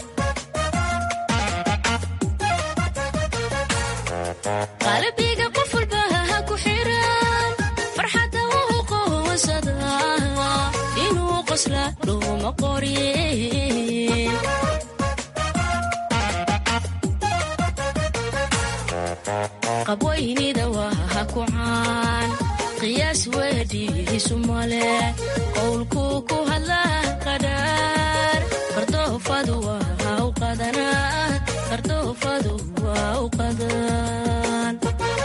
qalbiga qof walba ha ku xiran farxadda wuu qoonsada inuu qosla dhuma qoryin qabwaynida waa ha ku caan qiyaas weedhiisu male qowlkuu ku hadlaa qadhaar qardoofadu waa ha u qadanaa qardoofadu waa u qadan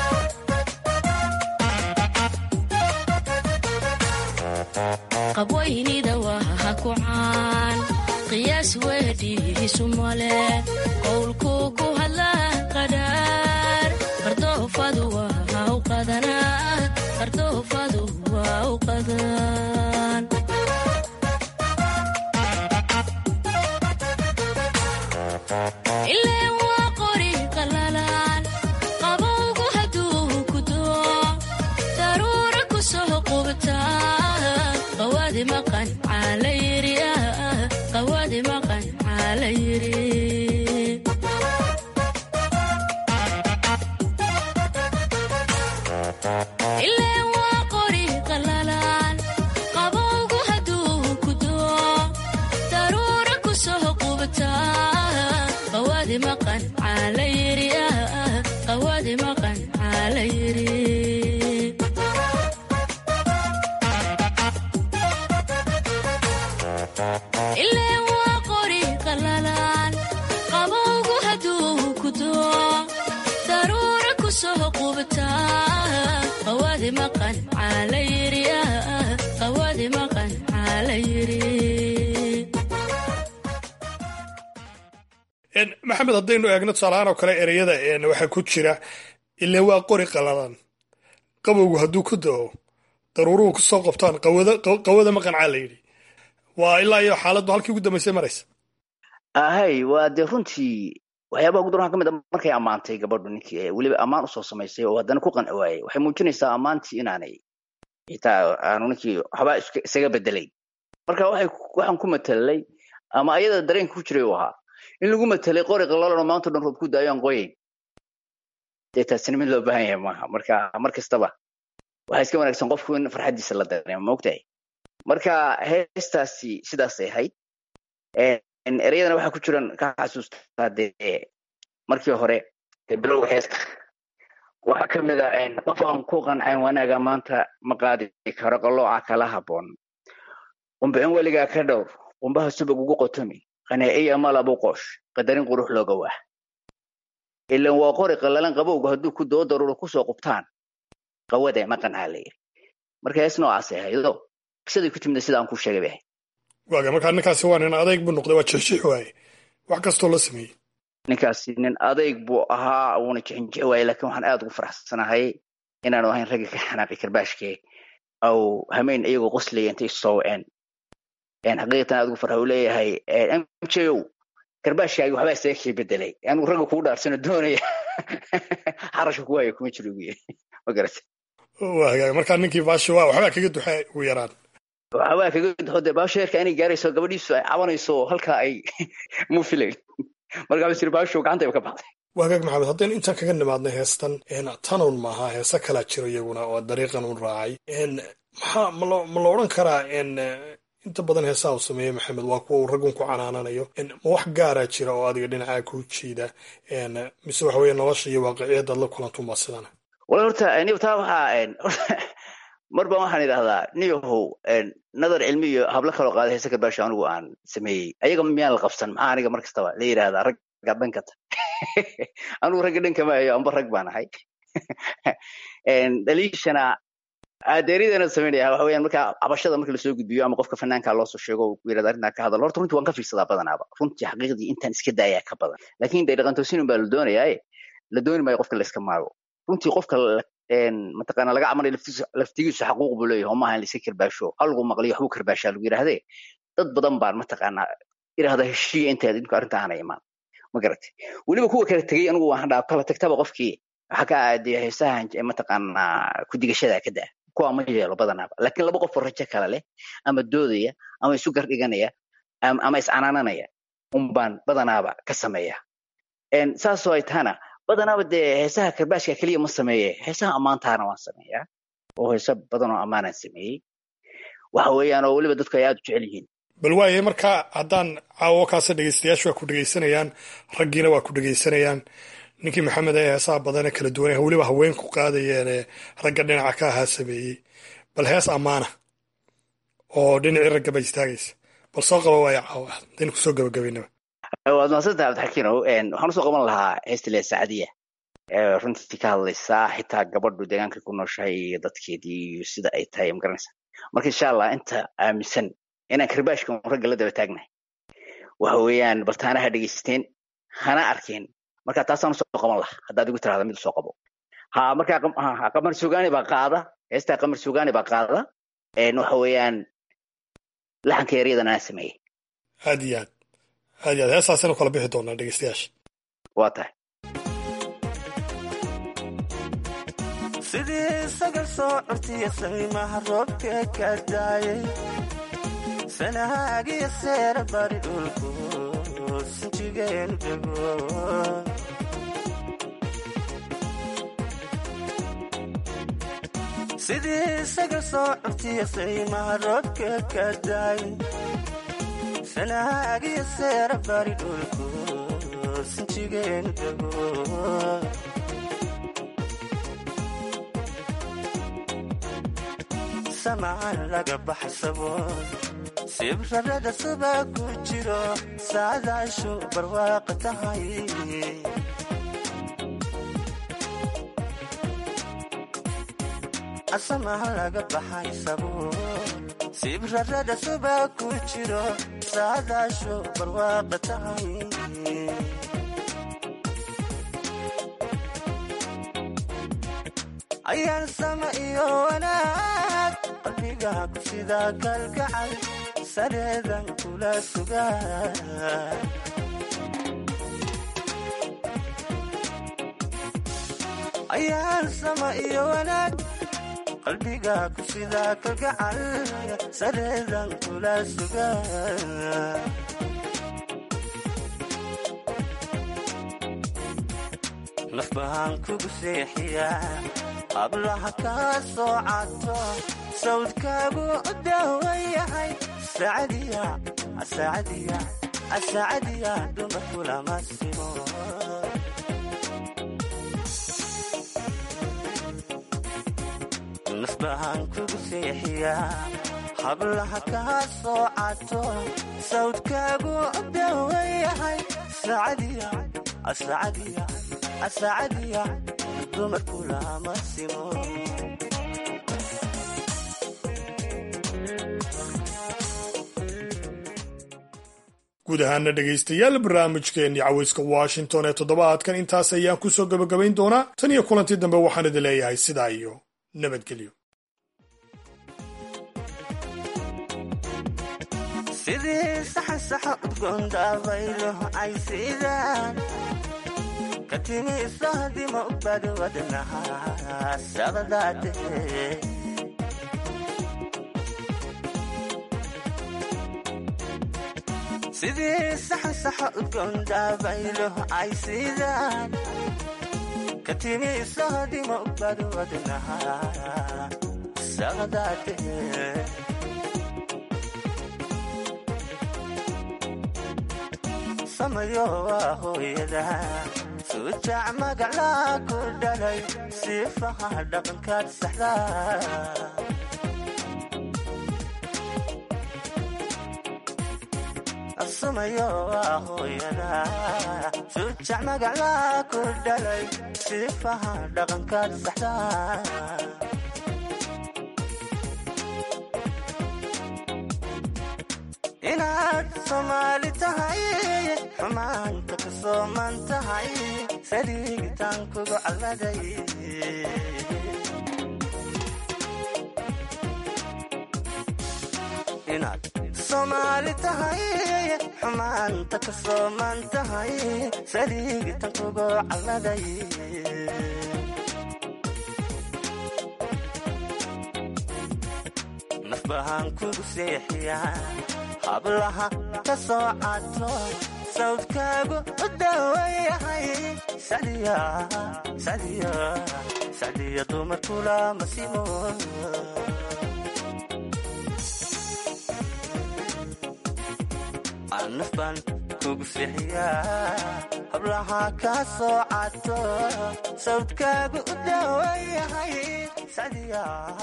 qabwaynida waa ha ku caan qiyaas weedhiisu male qowlkuu ku hadlaa qadhaar qardoofadu waa ha u qadanaa qardoofadu waa u qadan ileen waa qori qalalan qabowgu hadduu ku doo daruura ku soo qubtaa qawaadi maqan caalayiri qawaadi maqan caalayiri ileen waa qori qalalan qabowgu hadduu ku doo daruura ku soo qubtaa qawaadi maqan caalayiri qawaadi maqan caalayiri ileen waa qori qalalan qabowgu hadduu ku doo daruura ku soo qubtaa qawaadi maqan caalayiri qawaadi maqan caalayiri maxamed haddaynu eegno tusaalahaan oo kale ereyada waxaa ku jira ileen waa qori qalalan qabowgu hadduu ku da'o daruuruhu ku soo qabtaan qawada maqancaa la yidhi waa ilaa iyo xaaladdu halkii ugu dambaysay maraysa ahay waa dee runtii waxyaabaha ugu daran ka mid a markay ammaantay gabadhu ninkii ee weliba ammaan usoo samaysay oo haddana ku qanci waayey waxay muujinaysaa ammaantii inaanay xitaa aanu ninkii waxbaa isaga bedelay marka waxay waxaan ku matelay ama ayada dareenka ku jiray uu ahaa in lagu matelay qori qalalan oo maanta dhan roob ku daayo aan qoyayn dee taasina mid loo baahan yahay maaha marka mar kastaba waxaa iska wanaagsan qofku in farxaddiisa la dareemo maogtahay marka heestaasi sidaasay ahayd ereyadana waxaa ku jiran ka xasuustaa dee markii hore dee bilowga heesta waxaa ka mid a qof aan ku qancin wanaaga maanta ma qaadi karo qalooca kala habboon qumbicin weligaa ka dhowr qumbaha subag ugu qotomi qaneeciya malabu qoosh qadarin qurux looga waah ilan waa qori qallalan qabowga hadduu ku doo daruuro kusoo qubtaan qawade maqancaa la yidhi marka hees noocaasay ahaydo qisadii ku timida sidaan ku sheegay bay ahayd waaga markaa ninkaasi waa nin adayg buu noqday waa jexjix waaye wax kastoo la sameeyey ninkaasi nin adayg buu ahaa wuuna jixinjixi waaye laakiin waxaan aad ugu faraxsanahay inaanu ahayn ragga ka xanaaqi karbaashke aw hameyn iyagoo qoslaya intay soo waceen xaqiiqatan aad ugu farxa uu leeyahay mjow karbaashkaagi waxbaa isaga kii bedelay anigu ragga kugu dhaarsano doonaya xarashka ku waayo kuma jiro ugu yiri ma garata waa hagaag markaa ninkii baashi waa waxbaa kaga duxa ugu yaraan waxbaa kaga duxo dee baasho heerka inay gaarayso gabadhiisu ay cabanayso halkaa ay mu filayn markaa basir baasho gacantayba ka baxday waa hagaag maxamed haddaynu intaan kaga nimaadnay heestan tanun maaha heese kalaa jiro iyaguna oo dariiqan un raacay maxaa malo ma la odhan karaa inta badan heesaha uu sameeye maxamed waa kuwa uu raggun ku canaananayo ma wax gaaraa jira oo adiga dhinacaa ku jiida mise waxa weeye nolosha iyo waaqiciyadaad la kulantunbaa sidana wala horta niyo taa waxaa mar baan waxaan idhahdaa niyahow nadar cilmi iyo hablo kaloo qaaday heese karbaasho anigu aan sameeyey ayaga miyaan la qabsan maxaa aniga mar kastaba la yidhahdaa ragga dhankata anigu ragga dhanka ma hayo amba rag baan ahay dhaliishana adeeridana samaynaya waxa weeyaan marka cabashada marka lasoo gudbiyo ama qofka fanaanka loo soo sheego uu yidhahda arrintaa ka hadal horta runtii waan ka fiirsadaa badanaaba runtii xaqiiqdii intaan iska daayaa ka badan laakiin dee dhaqantoosinun baa la doonayaaye la dooni maayo qofka la iska maago runtii qofka mataqaana laga camalay laftigiisu xaquuq buu leeyahay oo maaha in laiska karbaasho hal lagu maqliyo waxbuu karbaashaa lagu yidhahdee dad badan baan mataqaanaa idhahda heshiiya intaad idinku arrinta aana imaan ma garatay weliba kuwa kala tegey anigu waan dhaa kala tagtaba qofkii waxaa ka aadaya heesahan mataqaanaa kudigashada ka daa kuwa ma yeelo badanaaba laakiin laba qof oo rajo kale leh ama doodaya ama isu gar dhiganaya ama iscanaananaya unbaan badanaaba ka sameeya saasoo ay tahana badanaaba dee heesaha karbaashka keliya ma sameeye heesaha ammaantaana waan sameeyaa oo heeso badan oo ammaanaan sameeyey waxa weeyaan oo weliba dadku ay aad u jecel yihiin bal waayahay marka haddaan caawo kaasa dhegaystayaashu waa ku dhegaysanayaan raggiina waa ku dhegaysanayaan ninkii maxamed ee heesaha badanee kala duwan weliba haweenku qaadayeen ee ragga dhinaca ka ahaa sameeyey bal hees ammaana oo dhinacii ragga ba istaagaysa bal soo qaba waaya caawa hadaynu kusoo gabagabaynaba waad mahadsantaha cabdixakiinow waxaan usoo qaban lahaa heesta lee sacadiya runtii ka hadlaysaa xitaa gabadhu deegaanka ku nooshahay iyo dadkeedii iyo sida ay tahay magaranaysa marka insha allah inta aaminsan inaan karbaashka ragga la daba taagnahay waxa weeyaan baltaana ha dhegaysteen hana arkeen marka taasaan usoo qaban laha haddaad igu tirahda mid usoo qabo ha marka qamar sugaani baa qaada heestaa qamar sugaani baa qaada waxa weeyaan laxanka eryadan anaa sameeyey aad iyo aad aad iyo aad heestaasinu kala bixi doonaa dhegeystayaasha waa tahay sidii isaga soo curtiya samimaha roobka ka daayay sanahaagiyo seera bari dhulku sinjigeenu dego sidii isaga soo curtiya samimaha roobka ka daayay sanahaagiyo seera bari dhulku sinjigeenu dego samaan laga baxay saboon sibrarada subaa ku jiro saadaashu barwaaqa tahay asamaan laga baxay saboon sibrarada subaa ku jiro saadaashu barwaaqa tahay ayaan sama iyo wanaag qalbigaa ku sidaa kalgacal sareedan kula sugaa ayaan sama iyo wanaag qalbigaa ku sidaa kalgacal sareedan kula sugaa naf bahaan kugu seexiyaa hablaha kaa soo cato sawdkaagu u daawan yahay saacadiya dumarkulama simo naf bahaan kugu seexiyaa hablaha kaa soo cato sawdkaagu u daawan yahay saacadiya dumarkulama simo guud ahaana dhegaystayaal barnaamijkeennii cawayska washington ee toddobaadkan intaas ayaan ku soo gebagabayn doonaa tan iyo kulantii dambe waxaan idin leeyahay sidaa iyo nabadgelyo sidii saxansaxa udgoon daabaylo caysiidaan ka timi sohdima u badi wadnaha saqdaate sidii saxansaxa udgoon daabaylo caysiidaan ka timi sohdima u badi wadnaha saqdaate samayo waa hooyada sujac magaclaa ku dhalay siifaha dhaqankaad saxdaa samayo waa hooyada sujac magaclaa ku dhalay siifaha dhaqankaad saxdaa inaad soomaali tahay xumaanta ka sooman tahay saliigitaan kugu calladay inaad soomaali tahay xumaanta ka sooman tahay saliigitaan kugu calladay naf bahaan kugu seexiyaa hablaha ka soo cato sawdkaagu u dawayahay sacdiya sacdiya sacdiya dumarkula masimo anaf baan kugu sixiyaa hablaha ka soo cato sawdkaagu u dawayahay sacdiya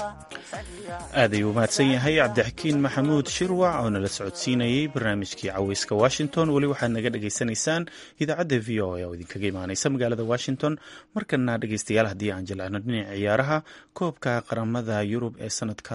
aad ayuu umahadsan yahay cabdixakiin maxamuud shirwac oo nala socodsiinayey barnaamijkii caweyska washington weli waxaad naga dhagaysanaysaan idaacadda v o a oo idinkaga imaaneysa magaalada washington markana dhegeystayaal haddii aan jilcino dhinaca ciyaaraha koobka qaramada yurub ee sanadka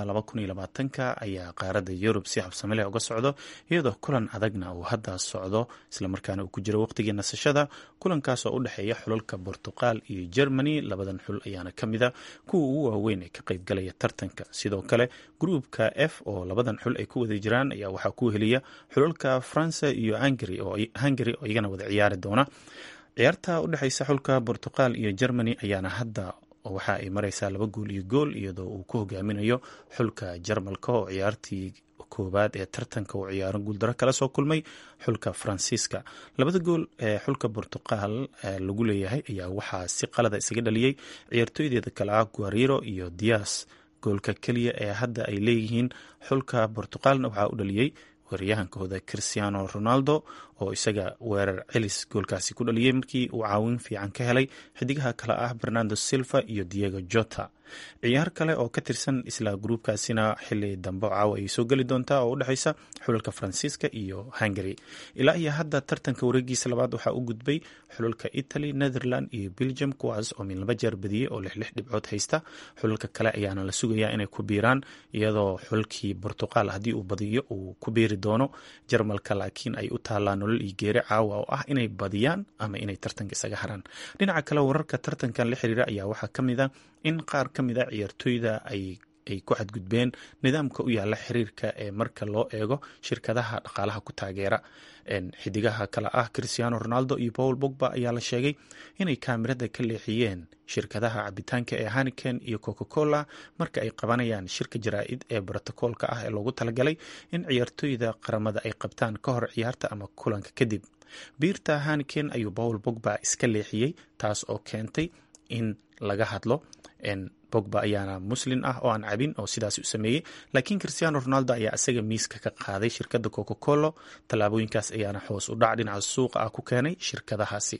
ka ayaa qaaradda yurub si habsame leh uga socdo iyadoo kulan adagna uu hadda socdo islamarkaana uu ku jiro waqtigii nasashada kulankaas oo u dhexeeya xulalka bortuqal iyo germany labadan xul ayaana ka mida kuwa ugu waaweyn ee ka qaybgalaya tartanka sidoo kale gruupka f oo labadan xul ay ku wada jiraan ayaa waxaa ku heliya xulalka faransa iyo hungary oo iyagana wada ciyaari doona ciyaarta u dhexeysa xulka bortuqal iyo germany ayaana hadda waxa ay mareysaa laba gool iyo gool iyadoo uu ku hogaaminayo xulka jarmalka oo ciyaartii koowaad ee tartanka uu ciyaaro guuldaro kala soo kulmay xulka faransiiska labada gool ee xulka bortuqal lagu leeyahay ayaa waxaa si qalada isaga dhaliyey ciyaartooydeeda kale ah guariro iyo dias goolka keliya ee hadda ay leeyihiin xulka bortuqalna waxaa u dhaliyey weeraryahankooda christiano ronaldo oo isaga weerar celis goolkaasi ku dhaliyey markii uu caawin fiican ka helay xidigaha kale ah bernardo silva iyo diego jota ciyaar kale oo ka tirsan isla gruubkaasina xili dambe caawa ay soo geli doontaa oo u dhexeysa xulalka faransiiska iyo hungary ilaa iyo hadda tartanka wareegiisa labaad waxaa u gudbay xulalka italy netherland iyo belgium kuwaas oo midlaba jeer badiyey oo lix lix dhibcood haysta xulalka kale ayaana la sugayaa inay ku biiraan iyadoo xulkii bortuqal haddii uu badiyo uu ku biiri doono jarmalka laakiin ay u taallaan nolol iyo geeri caawa oo ah inay badiyaan ama inay tartanka isaga haraan dhinaca kale wararka tartankan la xiriira ayaa waxaa ka mid a in qaar ka mid a ciyaartooyda ay ay ku xadgudbeen nidaamka u yaala xiriirka ee marka loo eego shirkadaha dhaqaalaha ku taageera xidigaha kale ah christiano ronaldo iyo paul bogba ayaa la sheegay inay kaamirada ka leexiyeen shirkadaha cabitaanka ee haniken iyo coca cola marka ay qabanayaan shirka jaraa-id ee brotokoolka ah ee loogu talagalay in ciyaartooyda qaramada ay qabtaan ka hor ciyaarta ama kulanka kadib biirta haniken ayuu paul bogba iska leexiyey taas oo keentay in laga hadlo bogba ayaana muslin ah oo aan cabin oo sidaas u sameeyey laakiin christiano ronaldo ayaa isaga miiska ka qaaday shirkadda coca colo tallaabooyinkaas ayaana hoos u dhac dhinaca suuqa ah ku keenay shirkadahaasi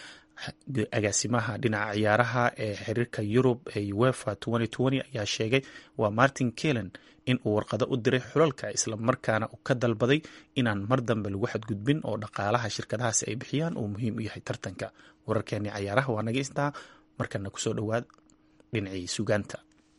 agaasimaha dhinaca ciyaaraha ee xiriirka yurub ee uefa ayaa sheegay waa martin kelen in uu warqado u diray xulalka islamarkaana uu ka dalbaday inaan mar dambe lagu xadgudbin oo dhaqaalaha shirkadahaasi ay bixiyaan uu muhiim u yahay tartanka wararkeeni cayaaraha waa naga istaa markana kusoo dhowaad dhinacii sugaanta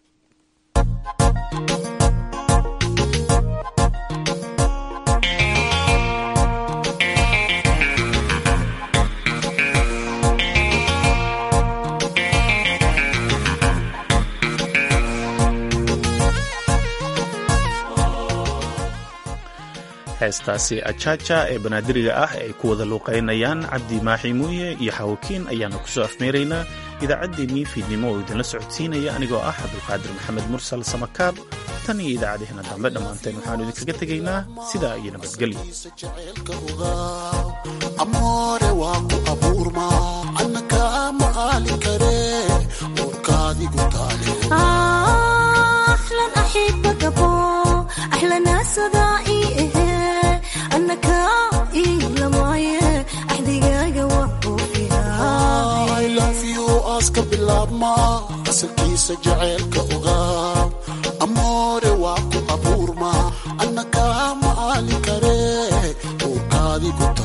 heestaasi ajaja ee banaadiriga ah ay ku wada luuqaynayaan cabdi maaxi muuye iyo xawakiin ayaana kusoo afmeeraynaa idaacaddeenii fiidnimo oo idinla socodsiinaya anigoo ah cabdulqaadir maxamed mursal samakaab tan iyo idaacadeena dambe dhammaanteen waxaanu idinkaga tegaynaa sidaa iyo nabadgelyo amoore waa ku abuurma anna kaa maqaali kare warkaadigu taale أحلى أحبك أبو أحلى ناس ضائي أنك إلا معي أحدقاق وحبو فيها I love you aska bilaabma asalkiisa jaceylka